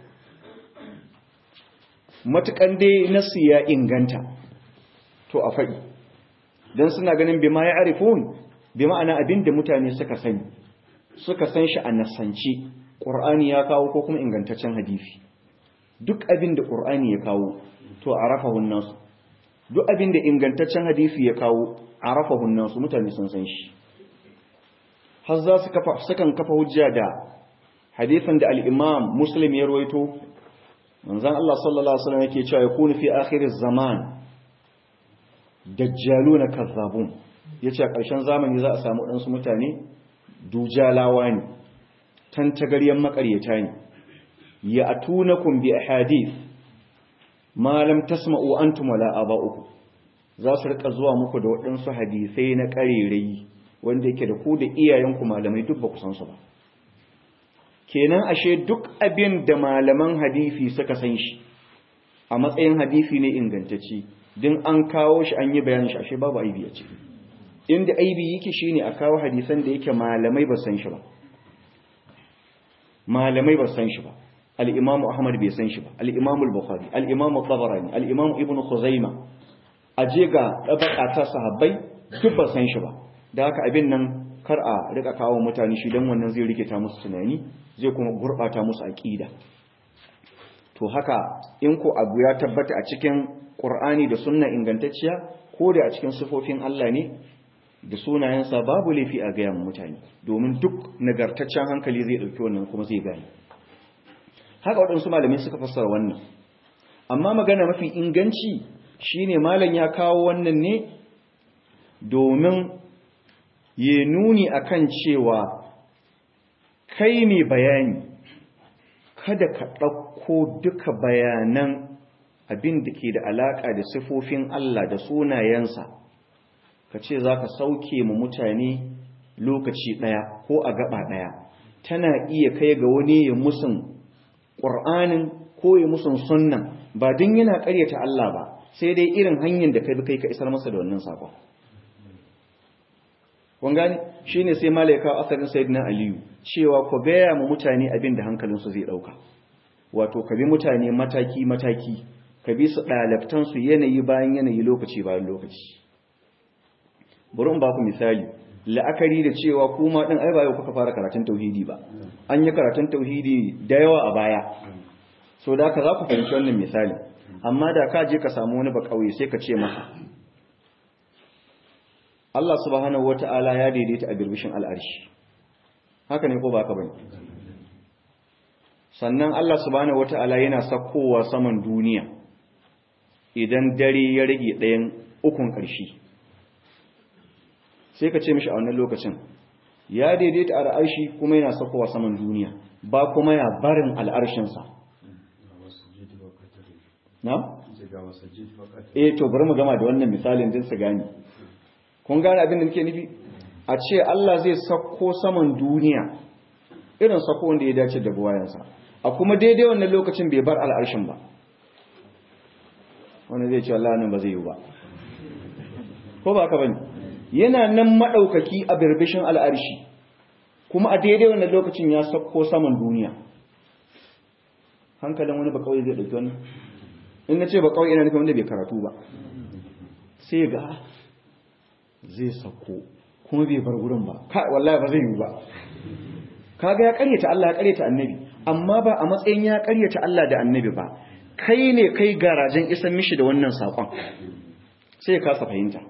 matuƙan dai nasu ya inganta to a faɗi don suna ganin bima ya arifun bi ma'ana abin da mutane suka sani suka san shi a nasance ƙur'ani ya kawo ko kuma ingantaccen hadisi duk abin da ƙur'ani ya kawo to a rafahun nasu duk abin da ingantaccen hadisi ya kawo a rafahun nasu mutane sun san shi har za su kafa sukan kafa hujja da hadisin da al-imam muslim ya rawaito manzon Allah sallallahu alaihi wasallam yake cewa yakunu fi akhir zaman dajjaluna kazzabun yace a ƙarshen zamani za a samu ɗansu mutane dujalawa ne tantagaryen makaryata ne ya atunakum bi ahadith ma lam tasma'u antum wala aba'ukum za su rika zuwa muku da waɗansu hadisai na ƙarerai wanda yake da ku da iyayenku malamai duk ba ku san su ba kenan ashe duk abin da malaman hadisi suka san shi a matsayin hadisi ne ingantacce din an kawo shi an yi bayanin shi ashe babu aibi a ciki inda aibi yake shine a kawo hadisan da yake malamai ba san shi ba malamai ba san shi ba al-imamu ahmad bai san shi ba al-imamu al-bukhari al-imamu tabarani al-imamu ibn khuzaima aje ga dabaka ta sahabbai duk ba san shi ba da haka abin nan kar a rika kawo mutane shi dan wannan zai rikita musu tunani zai kuma gurbata musu aqida to haka in ko abu ya tabbata a cikin qur'ani da sunna ingantacciya ko da a cikin sifofin Allah ne da sunayensa babu laifi a gayan mutane domin duk nagartaccen hankali zai ɗauki wannan kuma zai gani haka waɗansu malamai suka fassara wannan amma magana mafi inganci shine malam ya kawo wannan ne domin ya nuni akan cewa kai mai bayani kada ka ɗauko duka bayanan abin da ke da alaƙa da sifofin Allah da sunayensa ka ce za ka sauke mu mutane lokaci ɗaya ko a gaba ɗaya tana iya kai ga wani ya musun ƙur'anin ko ya musun sunnan ba don yana ƙaryata Allah ba sai dai irin hanyar da kai bi kai ka isar masa da wannan saƙon kun gane shi ne sai malaika asalin sayyidina aliyu cewa ku gaya mu mutane abin da hankalinsu zai ɗauka wato ka bi mutane mataki-mataki ka bi su ɗalabtansu yanayi bayan yanayi lokaci bayan lokaci bari in ba ku misali la'akari da cewa kuma ɗin ai ba yau kuka fara karatun tauhidi ba an yi karatun tauhidi da yawa a baya so da ka za ku fahimci wannan misali amma da ka je ka samu wani ba ƙauye sai ka ce masa Allah subhanahu wata'ala ya daidaita a birbishin al'arshi haka ne ko ba ka bane sannan Allah subhanahu wata'ala yana sakkowa saman duniya idan dare ya rage ɗayan ukun ƙarshe sai ka ce mishi a wannan lokacin ya daidaita a al'arshi kuma yana sakkowa saman duniya ba kuma ya barin al'arshinsa na? eh to bari mu gama da wannan misalin din su gani kun gane abin da nake nufi a ce Allah zai sako saman duniya irin sako wanda ya dace da buwayansa a kuma daidai wannan lokacin bai bar al'arshin ba wanda zai ce Allah nan ba zai yi ba ko ba ka bane yana nan madaukaki a birbishin al'arshi kuma a daidai wannan lokacin ya sako saman duniya hankalin wani ba kawai zai dauki wannan in na ce ba kawai ina nufin wanda bai karatu ba sai ga zai sako kuma bai bar gurin ba wallahi ba zai yi ba kaga ya karyata Allah ya karyata annabi amma ba a matsayin ya karyata Allah da annabi ba kai ne kai garajen isan mishi da wannan sakon sai ya kasa fahimta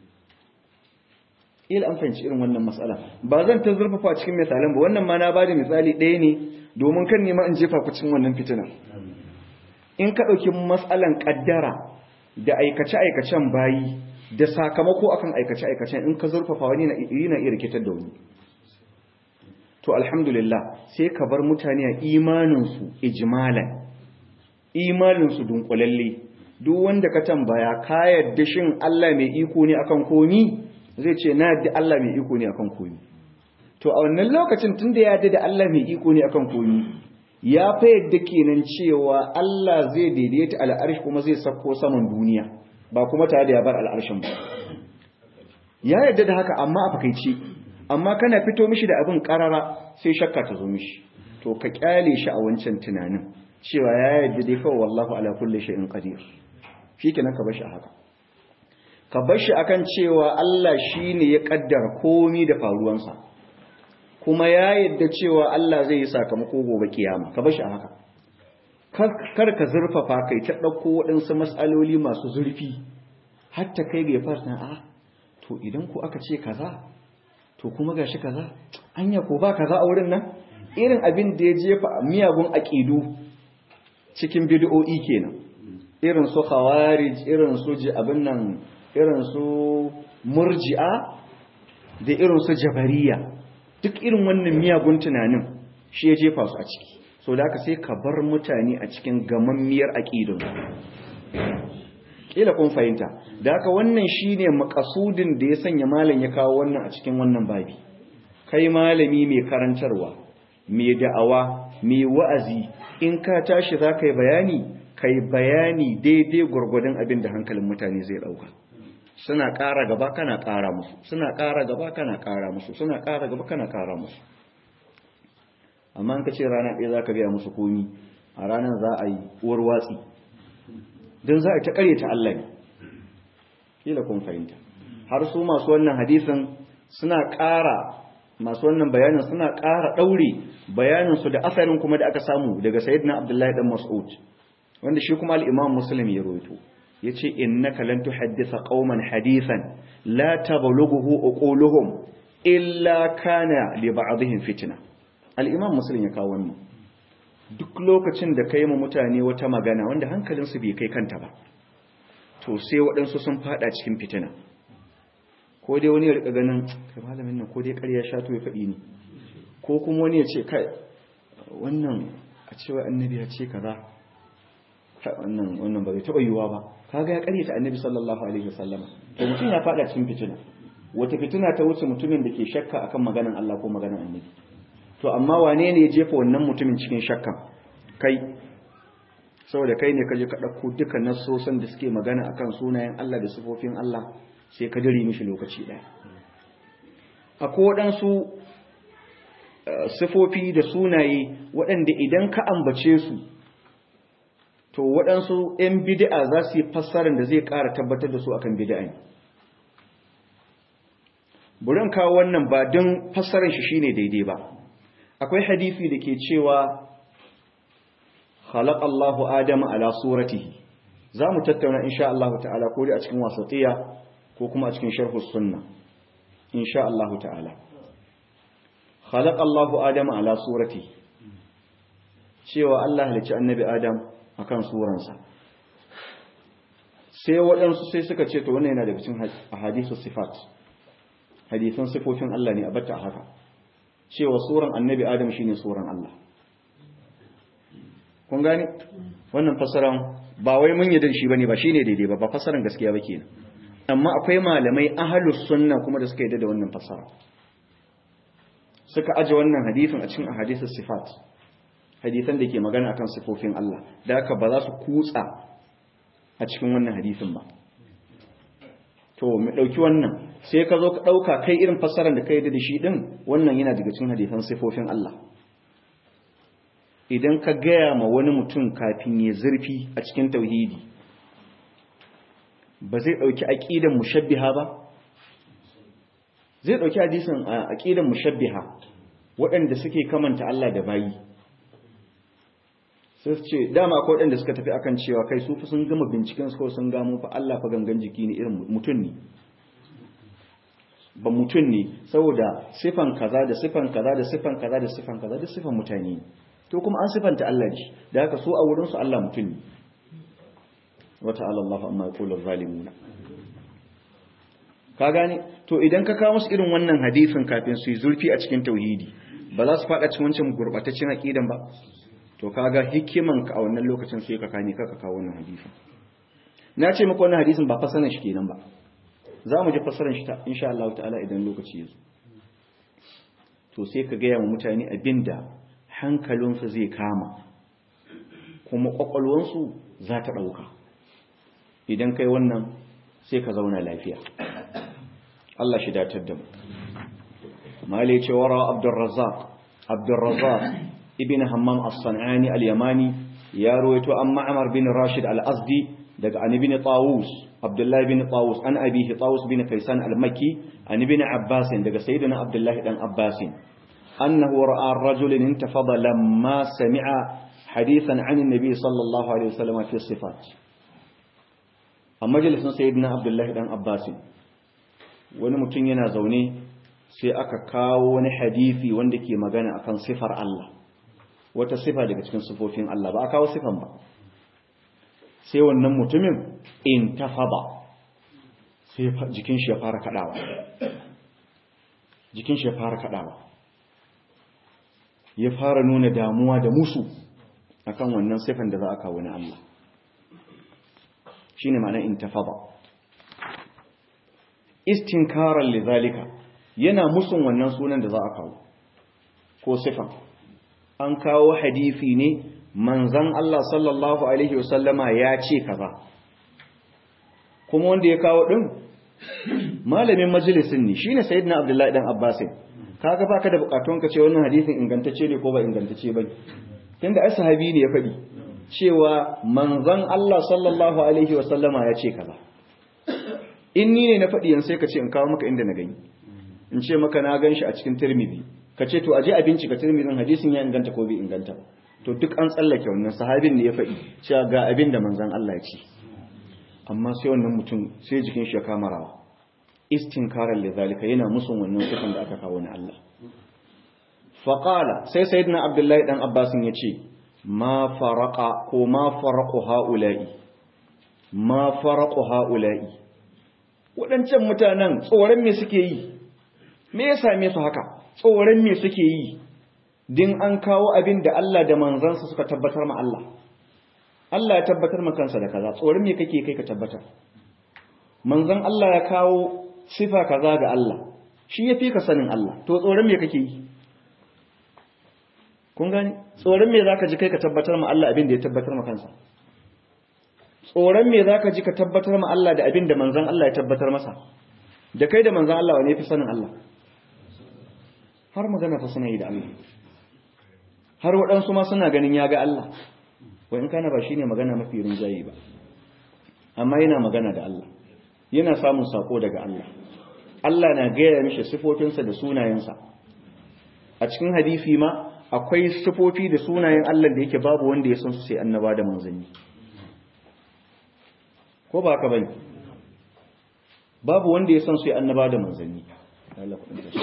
ila an fahimci irin wannan matsala ba zan ta zurfafa cikin misalan ba wannan ma na bada misali ɗaya ne domin kan nema in jefa ku cikin wannan fitina in ka ɗauki matsalan ƙaddara da aikace-aikacen bayi da sakamako akan aikace-aikacen in ka zurfafa wani na iya rikitar da wani to alhamdulillah sai ka bar mutane a imaninsu ijmalan imaninsu dunkulalle duk wanda ka tambaya ka yadda shin Allah mai iko ne akan komi zai ce na yadda Allah mai iko ne akan komi to a wannan lokacin tunda ya yadda da Allah mai iko ne akan komi ya fa yadda kenan cewa Allah zai daidaita al'arshi kuma zai sako saman duniya ba kuma tare da ya bar al'arshin ba ya yadda da haka amma a fakaice amma kana fito mishi da abin karara sai shakka ta zo mishi to ka kyale shi a wancan tunanin cewa ya yadda dai kawai wallahu ala kulli shay'in qadir shikenan ka bar shi a haka ka bar shi akan cewa Allah shine ya kaddara komai da faruwansa kuma ya yadda cewa Allah zai yi sakamako gobe kiyama ka bar shi a haka kar ka zurfafa kai ta ɗauko waɗansu matsaloli masu zurfi hatta kai ga farsa a to idan ku aka ce kaza to kuma gashi kaza anya ko ba kaza a wurin nan irin abin da ya jefa miyagun aƙidu cikin bid'o'i kenan irin su khawarij irin su ji abin nan irin su murji'a da irin su jabariya duk irin wannan miyagun tunanin shi ya jefa su a ciki so da aka sai ka bar mutane a cikin gamammiyar aƙidun ƙila kun fahimta da haka wannan shine makasudin da ya sanya malam ya kawo wannan a cikin wannan babi kai malami mai karantarwa mai da'awa mai wa'azi in ka tashi za ka yi bayani ka yi bayani daidai gwargwadon abin da hankalin mutane zai ɗauka suna ƙara gaba kana ƙara musu suna ƙara gaba kana ƙara musu suna ƙara gaba kana ƙara musu amma in ka ce rana ɗaya za ka biya musu komi a ranar za a yi uwar watsi don za a ta ta Allah ne kila kun fahimta har su masu wannan hadisin suna ƙara masu wannan bayanin suna ƙara ɗaure bayaninsu da asalin kuma da aka samu daga sayyidina abdullahi dan mas'ud wanda shi kuma al-imam muslim ya rawaito yace innaka lan tuhaddisa qauman hadisan la tablughu uquluhum illa kana li ba'dihim fitna al-imam muslim ya kawo wannan duk lokacin da kai mu mutane wata magana wanda hankalinsu bai kai kanta ba to sai waɗansu sun fada cikin fitina ko dai wani ya rika ganin kai malamin nan ko dai ƙarya shato ya faɗi ni ko kuma wani ya ce kai wannan a cewa annabi ya ce kaza wannan wannan ba zai taɓa yiwuwa ba kaga ya ƙaryata annabi sallallahu alaihi wasallam to mutum ya fada cikin fitina wata fitina ta wuce mutumin da ke shakka akan maganan Allah ko maganan annabi to amma wane ne ya jefa wannan mutumin cikin shakka kai saboda kai ne ka je ka ɗauko duka nassosan da suke magana akan sunayen Allah da sifofin Allah sai ka dare mishi lokaci ɗaya akwai waɗansu sifofi da sunaye waɗanda idan ka ambace su to waɗansu 'yan bid'a za su yi fassarar da zai ƙara tabbatar da su akan bid'a ne burin kawo wannan ba don fassarar shi shine daidai ba akwai hadisi da ke cewa خلق الله آدم على صورته za mu tattauna insha Allah ta'ala ko dai a cikin wasatiya ko kuma a cikin sharhu sunna insha Allah ta'ala khalaqa Allah Adam ala surati cewa Allah halicci annabi Adam akan suransa sai waɗansu sai suka ce to wannan yana daga cikin ahadisu sifat hadisan sifofin Allah ne a batta haka cewa suran annabi Adam shine suran Allah kun gane wannan fasaran ba wai mun yi da shi bane ba shine daidai ba ba fasaran gaskiya ba kenan amma akwai malamai ahlus sunna kuma da suka yi da wannan fasara suka aje wannan hadisin a cikin ahadisus sifat hadisan da ke magana akan sifofin Allah da haka ba za su kutsa a cikin wannan hadisin ba to mu dauki wannan sai ka zo ka dauka kai irin fasaran da kai da shi din wannan yana daga cikin hadisan sifofin Allah idan ka gaya ma wani mutum kafin ya zurfi a cikin tauhidi ba zai dauki aqidan mushabbiha ba zai dauki hadisin aqidan mushabbiha waɗanda suke kamanta Allah da bayi sai ce dama akwai waɗanda suka tafi akan cewa kai su fi sun gama binciken su ko sun gamo fa Allah fa gangan jiki ne irin mutum ne ba mutum ne saboda sifan kaza da sifan kaza da sifan kaza da sifan kaza da sifan mutane to kuma an sifanta Allah ne da haka su a wurin su Allah mutum ne wa ta'ala Allah amma yaqulu zalimuna ka gane to idan ka kawo musu irin wannan hadisin kafin su yi zurfi a cikin tauhidi ba za su faɗa cikin wancan gurbataccen aqidan ba to kaga hikiman ka a wannan lokacin sai ka kame ka kawo wannan hadisin na ce muku wannan hadisin ba fasaran shi kenan ba za mu ji fasaran shi ta insha Allah ta'ala idan lokaci ya zo to sai ka gaya wa mutane abinda hankalinsu zai kama kuma kwakwalwansu za ta ɗauka idan kai wannan sai ka zauna lafiya Allah shi datar da mu mali ce wara abdurrazzaq abdurrazzaq ibn hammam as-sanani al-yamani ya ruwaito an ma'mar bin rashid al-azdi daga an ibn tawus abdullah ibn tawus an abihi tawus bin kaisan al-makki an ibn abbas daga sayyidina abdullah dan abbas annahu ra'a ar-rajul intafada lamma sami'a hadithan an an-nabi sallallahu alaihi wasallam fi sifat a majalisin sayyidina abdullah dan abbas wani mutum yana zaune sai aka kawo wani hadisi wanda ke magana akan sifar Allah wata sifa daga cikin sifofin Allah ba a kawo sifan ba sai wannan mutumin in tafaba sai jikin shi ya fara kadawa jikin shi ya fara kadawa ya fara nuna damuwa da musu akan wannan sifan da za a kawo na Allah shine ma'ana in tafaba istinkaran lidhalika yana musun wannan sunan da za a kawo ko sifan an kawo hadisi ne manzan Allah sallallahu alaihi wasallama ya ce kaza kuma wanda ya kawo din malamin majalisin ne shine sayyidina abdullahi dan abbas kaga baka da bukatun ka ce wannan hadisin ingantacce ne ko ba ingantacce bane tunda ai sahabi ne ya faɗi cewa manzon Allah sallallahu alaihi wa sallama ya ce kaza in ni ne na faɗi yanzu sai ka ce in kawo maka inda na gani in ce maka na gan shi a cikin Tirmidhi ka ce to aje a bincika Tirmidhin hadisin ya inganta ko bai inganta ba to duk an tsallake wannan sahabin ne ya faɗi cewa ga abin da manzon Allah ya ce amma sai wannan mutum sai jikin shi ya kama rawa istinkarar da zalika yana musun wannan sifan da aka kawo na Allah faqala sai sayyidina abdullahi dan abbasin ya ce ma faraqa ko ma faraqu haula'i ma faraqu haula'i wadancan mutanen tsoron me suke yi me ya same su haka tsoron me suke yi din an kawo abin da Allah da manzansa suka tabbatar ma Allah Allah ya tabbatar ma kansa da kaza tsoron me kake kai ka tabbatar manzon Allah ya kawo sifa kaza ga Allah shi yafi ka sanin Allah to tsoron me kake yi kun gani tsoron me zaka ji kai ka tabbatar ma Allah abin da ya tabbatar ma kansa tsoron me zaka ji ka tabbatar ma Allah da abin da manzon Allah ya tabbatar masa da kai da manzon Allah wane yafi sanin Allah har magana fa suna yi da Allah har waɗansu ma suna ganin ya ga Allah wa in kana ba shi ne magana mafi rinjaye ba amma yana magana da Allah yana samun sako daga Allah Allah na gaya mishi sifofinsa da sunayensa a cikin hadisi ma akwai sifofi da sunayen Allah da yake babu wanda ya san su sai annaba da manzanni ko ba haka bane babu wanda ya san su sai annaba da manzanni Allah kudin ta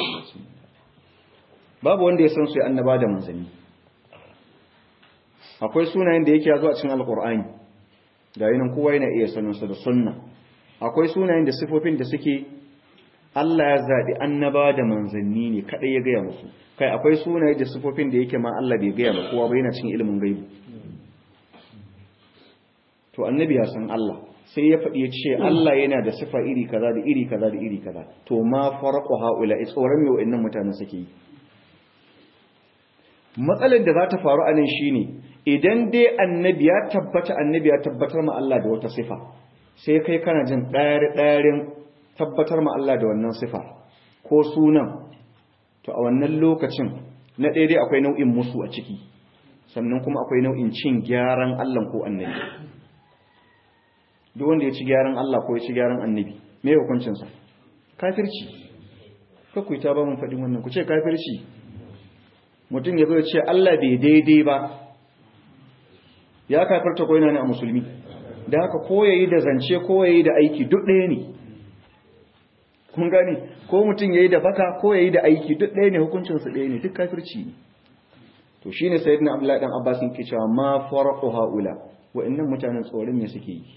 babu wanda ya san su sai annaba da manzanni akwai sunayen da yake zo a cikin alkur'ani da yinan kowa yana iya saninsa da sunna akwai sunayen da sifofin da suke Allah ya zaɓi annaba da manzanni ne kaɗai ya gaya musu kai akwai sunaye da sifofin da yake ma Allah bai gaya ba kowa ba yana cikin ilimin gaibu to annabi ya san Allah sai ya faɗi ya ce Allah yana da sifa iri kaza da iri kaza da iri kaza to ma farqu haula tsoron me wa'annan mutanen suke yi matsalar da za ta faru a nan shine idan dai annabi ya tabbata annabi ya tabbatar ma Allah da wata sifa sai kai kana jin ɗari-ɗarin tabbatar ma Allah da wannan sifa ko sunan to a wannan lokacin na daidai akwai nau'in musu a ciki sannan kuma akwai nau'in cin gyaran Allah ko annabi duk wanda ya ci gyaran Allah ko ya ci gyaran annabi me hukuncinsa kafirci kakwai ta ba mun faɗin wannan ku ce kafirci mutum ya zo ya ce Allah bai daidai ba ya kafirta ko yana ne a musulmi da haka ko yayi da zance ko yayi da aiki duk ɗaya ne kun gane ko mutum yayi da baka ko yayi da aiki duk ɗaya ne hukuncin su ɗaya ne duk kafirci ne to shine sayyidina Abdullahi dan Abbas yake cewa ma farqu haula wa'annan mutanen tsoron me suke yi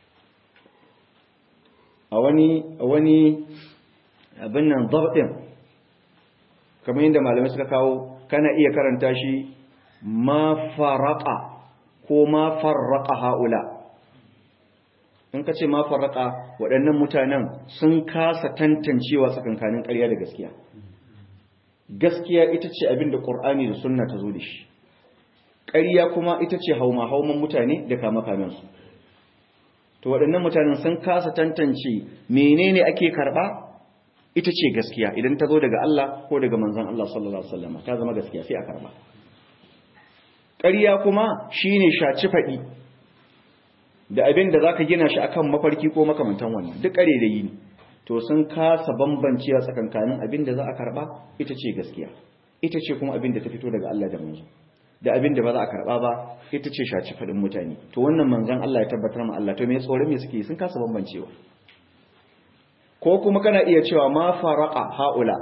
a wani a wani abin nan dabtin kamar yadda malamai suka kawo kana iya karanta shi ma faraqa ko ma farraqa haula in ka ce ma farraqa waɗannan mutanen sun kasa tantancewa tsakankanin ƙarya da gaskiya gaskiya ita ce abin da ƙur'ani da sunna ta zo da shi ƙarya kuma ita ce hauma hauman mutane da kama kamensu to waɗannan mutanen sun kasa tantance menene ake karɓa ita ce gaskiya idan ta zo daga Allah ko daga manzon Allah sallallahu alaihi wasallam ta zama gaskiya sai a karɓa ƙarya kuma shine shaci faɗi da abin da zaka gina shi akan mafarki ko makamantan wannan duk ƙare da yi ne to sun kasa bambancewa tsakankanin abin da za a karba ita ce gaskiya ita ce kuma abin da ta fito daga Allah da manzo da abin da ba za a karba ba ita ce shaci fadin mutane to wannan manzon Allah ya tabbatar ma Allah to me tsoron me suke sun kasa bambancewa ko kuma kana iya cewa ma faraqa haula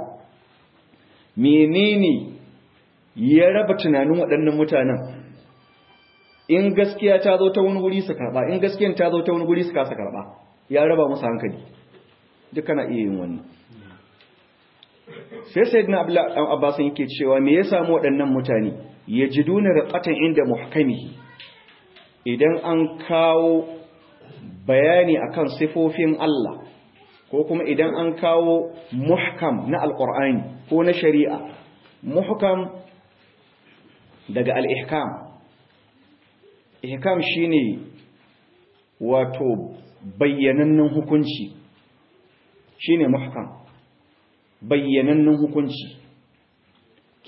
menene ya raba tunanin waɗannan mutanen in gaskiya ta zo ta wani wuri su karba in gaskiyan ta zo ta wani wuri su kasa karba ya raba musu hankali duk kana iya yin wannan sai sayyidina abdullahi dan abbas yake cewa me ya samu waɗannan mutane yajiduna raqatan inda muhkamihi idan an kawo bayani akan sifofin Allah ko kuma idan an kawo muhkam na alqur'ani ko na shari'a muhkam daga al-ihkam ihkam shine wato bayyanannen hukunci shine muhkam bayyanannen hukunci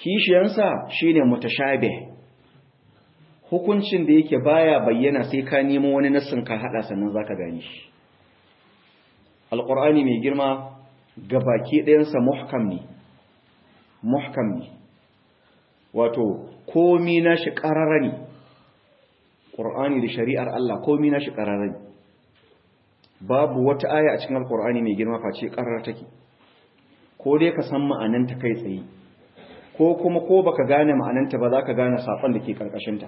kishiyansa shine mutashabih hukuncin da yake baya bayyana sai ka nemo wani nassin ka hada sannan zaka gane shi alqur'ani mai girma gabaki ɗayansa muhkam ne muhkam ne wato komi nashi ƙarara ne ƙur'ani da shari'ar Allah komi nashi ƙarara ne babu wata aya a cikin alƙur'ani mai girma face ƙarar take ko dai ka san ma'ananta kai tsaye ko kuma ko baka gane ma'ananta ba za ka gane saƙon da ke ƙarƙashinta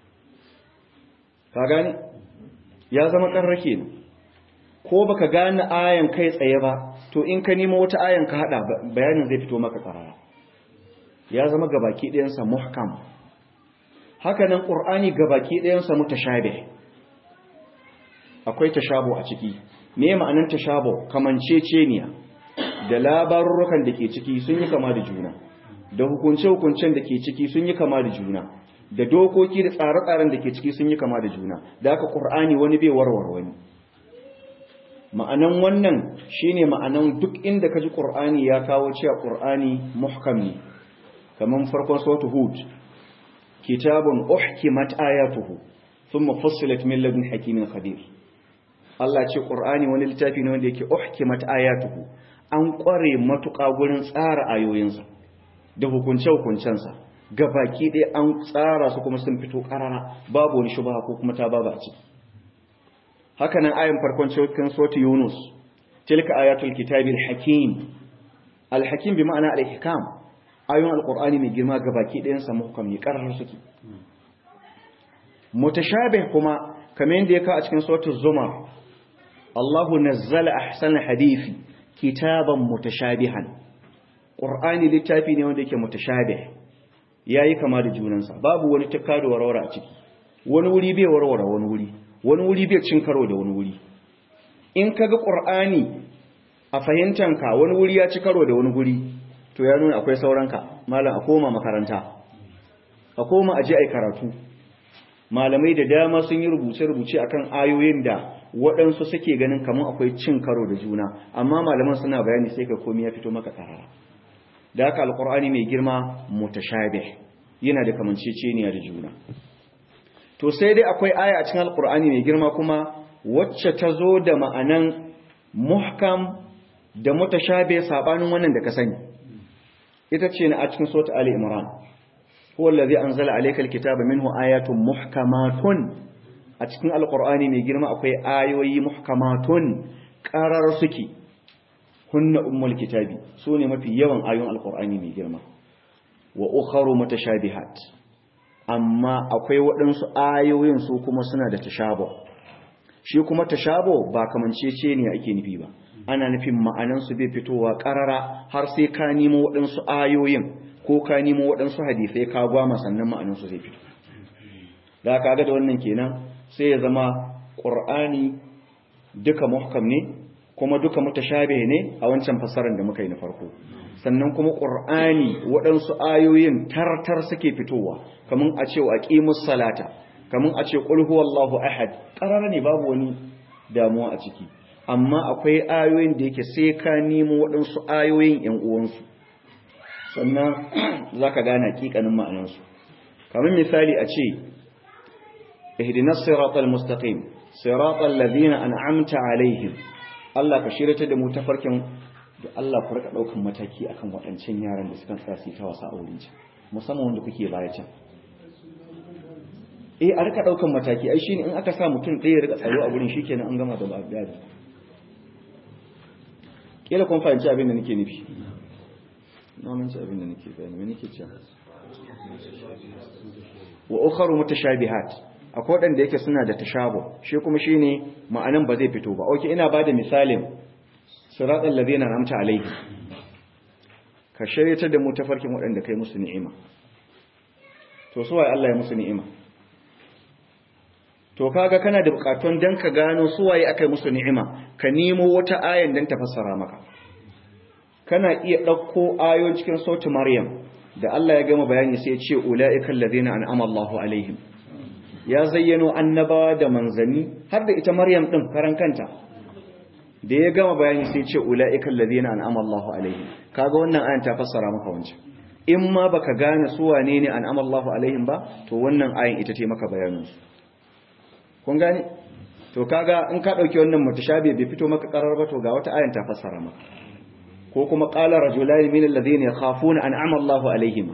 ka gane ya zama ƙarar kenan ko baka gane ayan kai tsaye ba to in ka nemo wata ayan ka hada bayanin zai fito maka ƙarara ya zama gabaki ɗayansa muhkam hakanan ƙur'ani gabaki ɗayansa mutashabih akwai tashabo a ciki me ma'anar tashabo kamanceceniya da labarurrukan da ke ciki sun yi kama da juna da hukunce-hukuncen da ke ciki sun yi kama da juna da dokoki da tsare-tsaren da ke ciki sun yi kama da juna da aka ƙur'ani wani bai warware wani ma'anan wannan shine ma'anan duk inda ka ji ƙur'ani ya kawo cewa ƙur'ani muhkam ne kamar farkon sautu hud kitabun uhkimat ayatuhu thumma fussilat min ladun hakimin khabir Allah ce Qur'ani wani littafi ne wanda yake uhkimat ayatuhu an kware matuƙa gurin tsara ayoyinsa da hukunce hukuncensa gabaki ɗaya an tsara su kuma sun fito ƙarara babu wani shubha ko kuma ta baba a ciki haka nan ayan farkon cikin sautu Yunus tilka ayatul kitabil hakim al-hakim bi ma'ana al-ihkam ayoyin alkur'ani mai girma ga baki ɗayansa muhkam ne ƙarar suke mutashabih kuma kamar yadda ya kawo a cikin suratul zumar Allahu nazzala ahsana hadisi kitaban mutashabihan qur'ani littafi ne wanda yake mutashabih yayi kama da junansa babu wani tukka da warwara a ciki wani wuri bai warwara wani wuri wani wuri bai cin karo da wani wuri in kaga qur'ani a fahimtanka wani wuri ya ci karo da wani wuri to ya nuna akwai sauranka malam a koma makaranta a koma aje ai karatu malamai da dama sun yi rubuce-rubuce akan ayoyin da waɗansu suke ganin kamar akwai cin karo da juna amma malaman suna bayani sai ka komi ya fito maka karara da haka alkur'ani mai girma mutashabih yana da kamanceceniya da juna to sai dai akwai aya a cikin alkur'ani mai girma kuma wacce ta zo da ma'anan muhkam da mutashabih sabanin wannan da ka sani ita ce na a cikin sota Ali Imran huwa allazi anzala alayka alkitaba minhu ayatun muhkamatun a cikin alqur'ani mai girma akwai ayoyi muhkamatun qarar suke hunna ummul kitabi sune mafi yawan ayoyin alqur'ani mai girma wa ukharu mutashabihat amma akwai waɗansu ayoyin su kuma suna da tashabo shi kuma tashabo ba kamancece ne ake nufi ba ana nufin ma'anansu bai fitowa ƙarara har sai ka nemo waɗansu ayoyin ko ka nemo waɗansu hadisai ka gwama sannan ma'anansu zai fito da aka ga da wannan kenan sai ya zama ƙur'ani duka muhkam ne kuma duka mutashabe ne a wancan fassarar da muka yi na farko sannan kuma ƙur'ani waɗansu ayoyin tartar suke fitowa kamar a ce wa aqimus salata kamar a ce qul huwallahu ahad ƙarara ne babu wani damuwa a ciki amma akwai ayoyin da yake sai ka nemo waɗansu ayoyin ‘yan uwansu sannan za ka gane hakikanin ma'anansu kamar misali a ce ihdinas siratal mustaqim siratal ladina an'amta alaihim Allah ka shirata da mu tafarkin da Allah ku rika daukan mataki akan waɗancan yaran da suka sa su ta wasa a wurin can musamman wanda kuke baya can eh a rika daukan mataki ai shine in aka sa mutum ɗaya ya rika tsaro a wurin shikenan an gama da ba'a kila kun fahimci abin da nake nufi na manci abin da nake bayani me nake cewa wa ukharu mutashabihat akwai wadanda yake suna da tashabu shi kuma shine ma'anan ba zai fito ba okay ina bada misalin siratal ladina an'amta alaihi ka shayyata da mu tafarkin wadanda kai musu ni'ima to su waye Allah ya musu ni'ima to kaga kana da bukatun dan ka gano su waye akai musu ni'ima ka nemo wata ayan dan ta fassara maka kana iya dauko ayoyin cikin sauti maryam da Allah ya gama bayani sai ya ce ulaiikal ladina an'ama Allahu alaihim ya zayyano annabawa da manzanni har da ita maryam din karan kanta da ya gama bayani sai ya ce ulaiikal ladina an'ama Allahu alaihim kaga wannan ayan ta fassara maka wancan in ma baka gane su wane ne an'ama Allahu alaihim ba to wannan ayin ita ce maka bayanin su kun gane to kaga in ka dauki wannan mutashabi bai fito maka karar ba to ga wata ayin ta fassara maka ko kuma qala rajulani min alladhina yakhafuna an'ama Allahu alaihim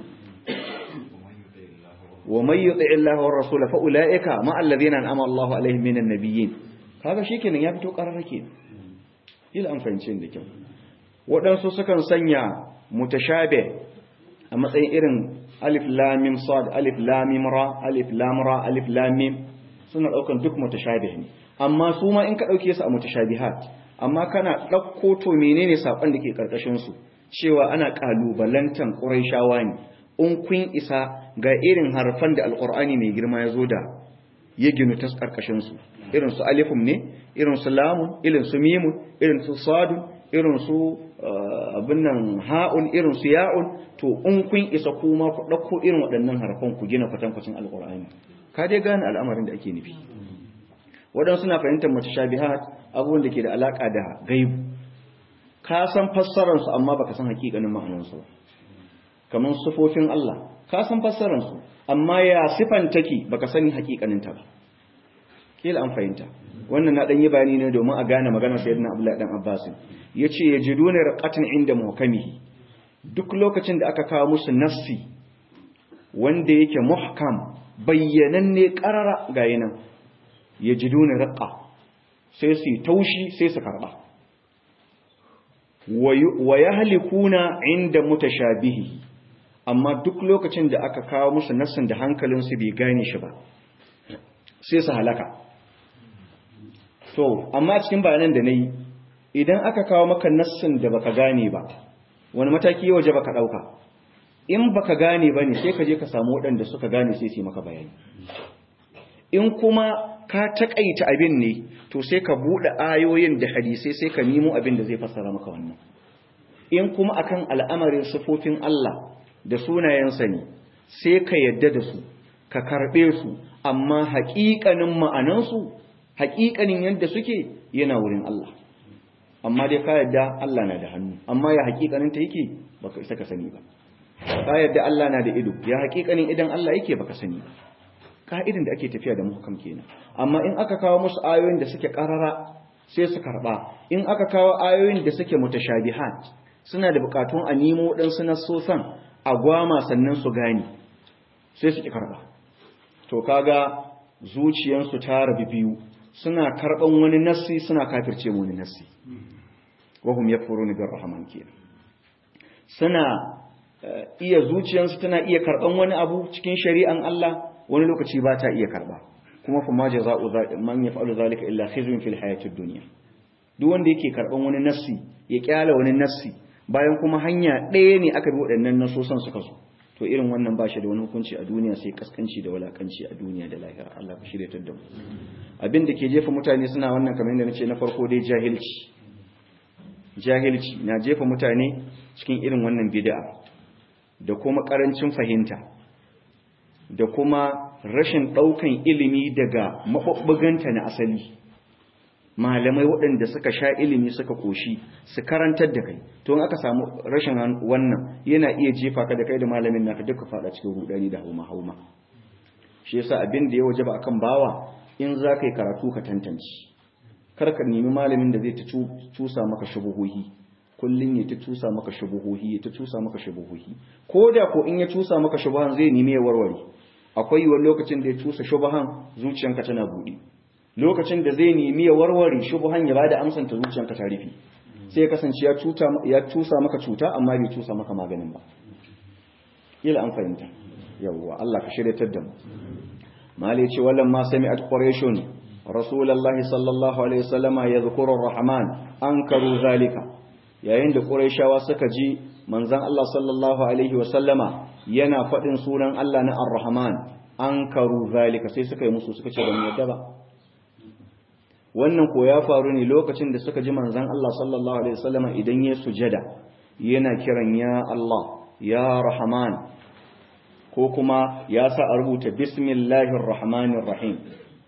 wa may yuti' Allah wa rasul fa ulaika ma alladhina an'ama Allahu alaihim minan nabiyyin kaga shikenan ya fito karar kenan ila an fahimce da kyau waɗansu sukan sanya mutashabi a matsayin irin alif lam mim sad alif lam mim ra alif lam ra alif lam mim suna daukan duk mutashabih ne amma su ma in ka dauke su a mutashabihat amma kana dauko to menene sakon da ke karkashin su cewa ana kalubalantan quraishawa ne in kun isa ga irin harfan da alqur'ani mai girma ya zo da ya ginu ta karkashin su irin su alifum ne irin su lamun irin su mimun irin su sadun irin su abin nan ha'un irin su ya'un to in kun isa kuma ku ɗauko irin waɗannan harfan ku gina kwatankwacin alƙur'ani ka dai gane al'amarin da ake nufi waɗansu suna fahimtar mutashabihat abubuwan da ke da alaƙa da gaibu ka san fassarar su amma baka san haƙiƙanin ma'anar su kamar sufofin Allah ka san fassarar su amma ya sifan take baka sani haƙiƙanin ta ba kila an fahimta wannan na dan yi bayani ne domin a gane maganar sayyidina Abdullahi dan Abbas yace yajiduna raqatan inda muhkamihi duk lokacin da aka kawo musu nassi wanda yake muhkam bayyananne qarara ga yinan yajiduna raqa sai su taushi sai su karba wa yahlikuna inda mutashabihi amma duk lokacin da aka kawo musu nassin da hankalinsu bai gane shi ba sai su halaka to amma cikin bayanan da nayi idan aka kawo maka nassin da baka gane ba wani mataki waje baka dauka in baka gane bane sai ka je ka samu waɗanda suka gane sai su maka bayani in kuma ka takaita abin ne to sai ka bude ayoyin da hadisai sai ka nemo abin da zai fassara maka wannan in kuma akan al'amarin sifofin Allah da sunayensa ne sai ka yadda da su ka karbe su amma haƙiƙanin ma'anansu haƙiƙanin yadda suke yana wurin Allah amma dai ka yadda Allah na da hannu amma ya haƙiƙanin ta yake baka isa ka sani ba ka yadda Allah na da ido ya haƙiƙanin idan Allah yake baka sani ba ka'idin da ake tafiya da muhkam kenan amma in aka kawo musu ayoyin da suke karara sai su karba in aka kawo ayoyin da suke mutashabihat suna da bukatun a nemo waɗansu nasosan a gwama sannan su gane sai su ki karba to kaga zuciyansu ta rabi biyu suna karban wani nassi suna kafirce wani nassi wahum yakfuruna bir rahman kenan suna iya zuciyansu tana iya karban wani abu cikin shari'an Allah wani lokaci ba ta iya karba kuma fa ma jaza'u man yaf'alu zalika illa khizyun fil hayatid dunya duk wanda yake karban wani nassi ya kyala wani nassi bayan kuma hanya ɗaya ne aka bi waɗannan nasosan suka zo to irin wannan ba shi da wani hukunci a duniya sai kaskanci da walakanci a duniya da lahira Allah ka shirye da mu abin da ke jefa mutane suna wannan kamar yadda nace na farko dai jahilci jahilci na jefa mutane cikin irin wannan bid'a da kuma karancin fahimta da kuma rashin daukan ilimi daga mabubbuganta na asali malamai waɗanda suka sha ilimi suka koshi su karantar da kai to in aka samu rashin wannan yana iya jefa ka da kai da malamin naka duka fada cikin rudani da hauma hauma shi yasa abin da ya wajaba akan bawa in za ka yi karatu ka tantance kar ka nemi malamin da zai ta cusa maka shubuhuhi kullun ya ta cusa maka shubuhuhi ya ta cusa maka shubuhuhi ko da ko in ya cusa maka shubuhan zai nemi ya warware akwai yiwuwar lokacin da ya cusa shubuhan zuciyanka tana buɗe lokacin da zai nemi ya warware shubuhan ya bada amsan ta zuciyanka ta rufe sai ya kasance ya cuta ya cusa maka cuta amma bai cusa maka maganin ba kila an fahimta yawwa Allah ka shiryatar da mu mali ce wallan ma sami'at quraishun rasulullahi sallallahu alaihi wasallama yadhkuru ar-rahman ankaru zalika yayin da quraishawa suka ji manzon Allah sallallahu alaihi wasallama yana fadin sunan Allah na ar-rahman ankaru zalika sai suka yi musu suka ce ban yadda ba wannan ko ya faru ne lokacin da suka ji manzon Allah sallallahu alaihi wasallama idan ya sujada yana kiran ya Allah ya rahman ko kuma ya sa a rubuta bismillahir rahmanir rahim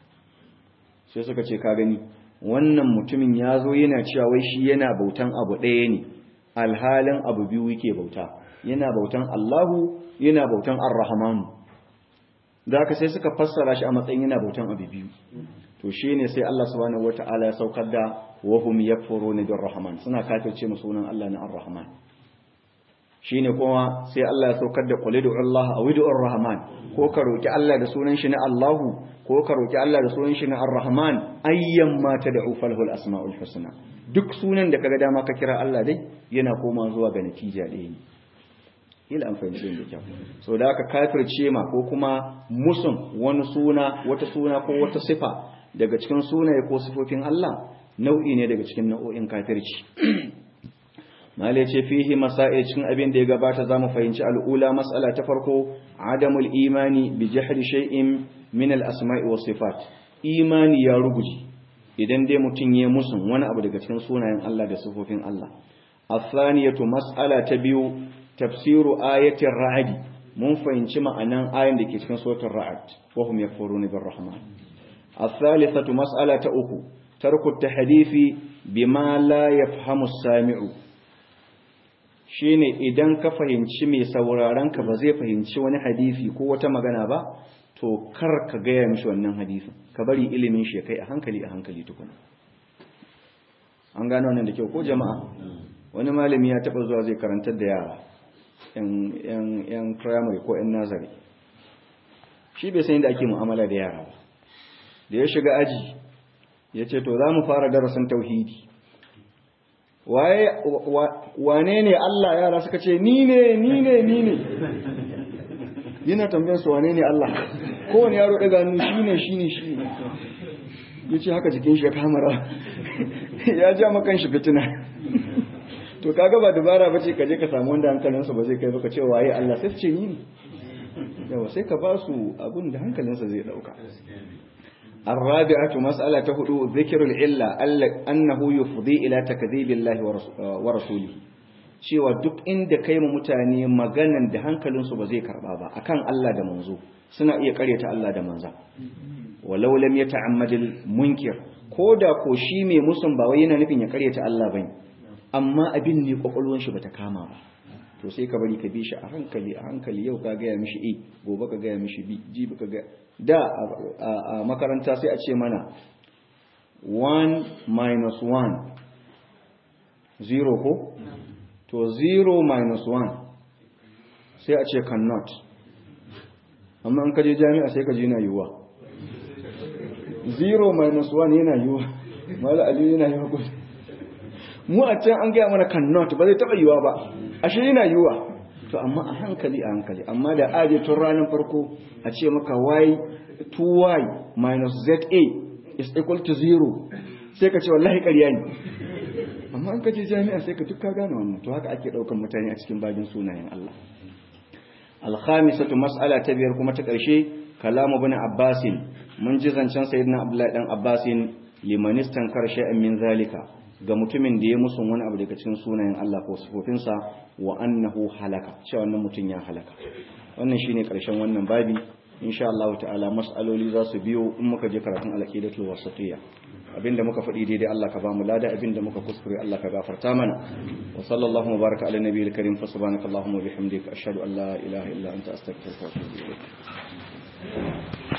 sai suka ce ka gani wannan mutumin ya zo yana cewa wai shi yana bautan abu ɗaya ne alhalin abu biyu yake bauta yana bautan Allahu yana bautan Ar-Rahman da haka sai suka fassara shi a matsayin yana bautan abu biyu to shine sai Allah subhanahu wataala ya saukar da wa hum yakfuruna bir-rahman suna kafirce mu sunan Allah na Ar-Rahman shine kuma sai Allah ya saukar da qul ud'u Allah aw ud'u Ar-Rahman ko ka roki Allah da sunan shi na Allahu ko ka roki Allah da sunan shi na Ar-Rahman ayyan ma tad'u falahu al-asma'ul husna duk sunan da kaga dama ka kira Allah dai yana koma zuwa ga natija ɗaya ne ila an fahimci da kyau so da aka kafirce ma ko kuma musun wani suna wata suna ko wata sifa daga cikin sunaye ko sifofin Allah nau'i ne daga cikin nau'o'in kafirci malai ce fihi masail cikin abin da ya gabata zamu fahimci al'ula mas'ala ta farko adamul imani bi jahri shay'in min al-asma'i was sifat imani ya ruguje idan dai mutun ya musun wani abu daga cikin sunayen Allah da sifofin Allah الثانية مسألة تبيو تفسير آية الرعد mun fahimci ma'anan ayin da ke cikin sautin ra'ad wahum yakfuruna birrahman as-salisatu mas'ala ta uku tarku tahdifi bima la yafhamu as-sami'u shine idan ka fahimci mai sauraron ka ba zai fahimci wani hadisi ko wata magana ba to kar ka gaya mishi wannan hadisin ka bari ilimin shi ya kai a hankali a hankali tukuna an gano wannan da kyau ko jama'a wani malami ya taba zuwa zai karantar da yara yan primary ko yan nazari shi bai san yadda ake mu'amala da yara ba da ya shiga aji ya ce to za mu fara darasin tauhidi wane ne Allah yara suka ce ni ne ni ne ni ne yana tambayar su wane ne Allah kowane yaro daga hannu shi ne shi ne shi ne ya ce haka jikin shi ya kamara ya ja makan shi fitina to kaga ba dubara bace ka je ka samu wanda hankalinsa ba zai kai ba ka ce waye Allah sai su ce ni ne yawa sai ka ba su abin da hankalinsa zai dauka الرابعة مسألة هدوء ذكر العلة أنه يفضي إلى تكذيب الله ورسوله cewa duk inda kai mu mutane maganan da hankalinsu ba zai karba ba akan Allah da manzo suna iya karyata Allah da manza walau lam yata'ammadil munkir ko da ko shi mai musun ba wai yana nufin ya karyata Allah bane amma abin ne kwakwalwar shi bata kama ba to sai ka bari ka bi shi a hankali a hankali yau ka gaya mishi a gobe ka gaya mishi b jibi ka gaya da a makaranta sai a ce mana 1 minus 1 0 ko to 0 minus 1 sai a ce cannot amma an kaje jami'a sai ka ji na yiwuwa 0 minus 1 yana yiwuwa mala aliyu yana yiwuwa gudu mu a can an gaya mana cannot ba zai taɓa yiwuwa ba ashe yana yiwuwa to amma a hankali a hankali amma da aje tun ranar farko a ce maka y 2y minus za is equal to 0 sai ka ce wallahi ƙarya ne amma an kaje jami'a sai ka duk ka gane wannan to haka ake ɗaukan mutane a cikin bagin sunayen Allah alkhamisatu mas'ala ta biyar kuma ta ƙarshe kalamu bin abbasin mun ji zancen sayyidina abdullahi dan abbasin limanistan karshe min zalika ga mutumin da ya musu wani abu daga cikin sunayen Allah ko sifofinsa wa annahu halaka cewa wannan mutum ya halaka wannan shine karshen wannan babi insha Allah ta'ala mas'aloli za su biyo in muka je karatun al-aqidatul wasatiyya abinda muka faɗi daidai Allah ka ba mu lada abinda muka kuskure Allah ka gafarta mana wa sallallahu mubaraka ala nabiyil karim fa subhanakallahumma wa bihamdika ashhadu an la ilaha illa anta astaghfiruka wa atubu ilaik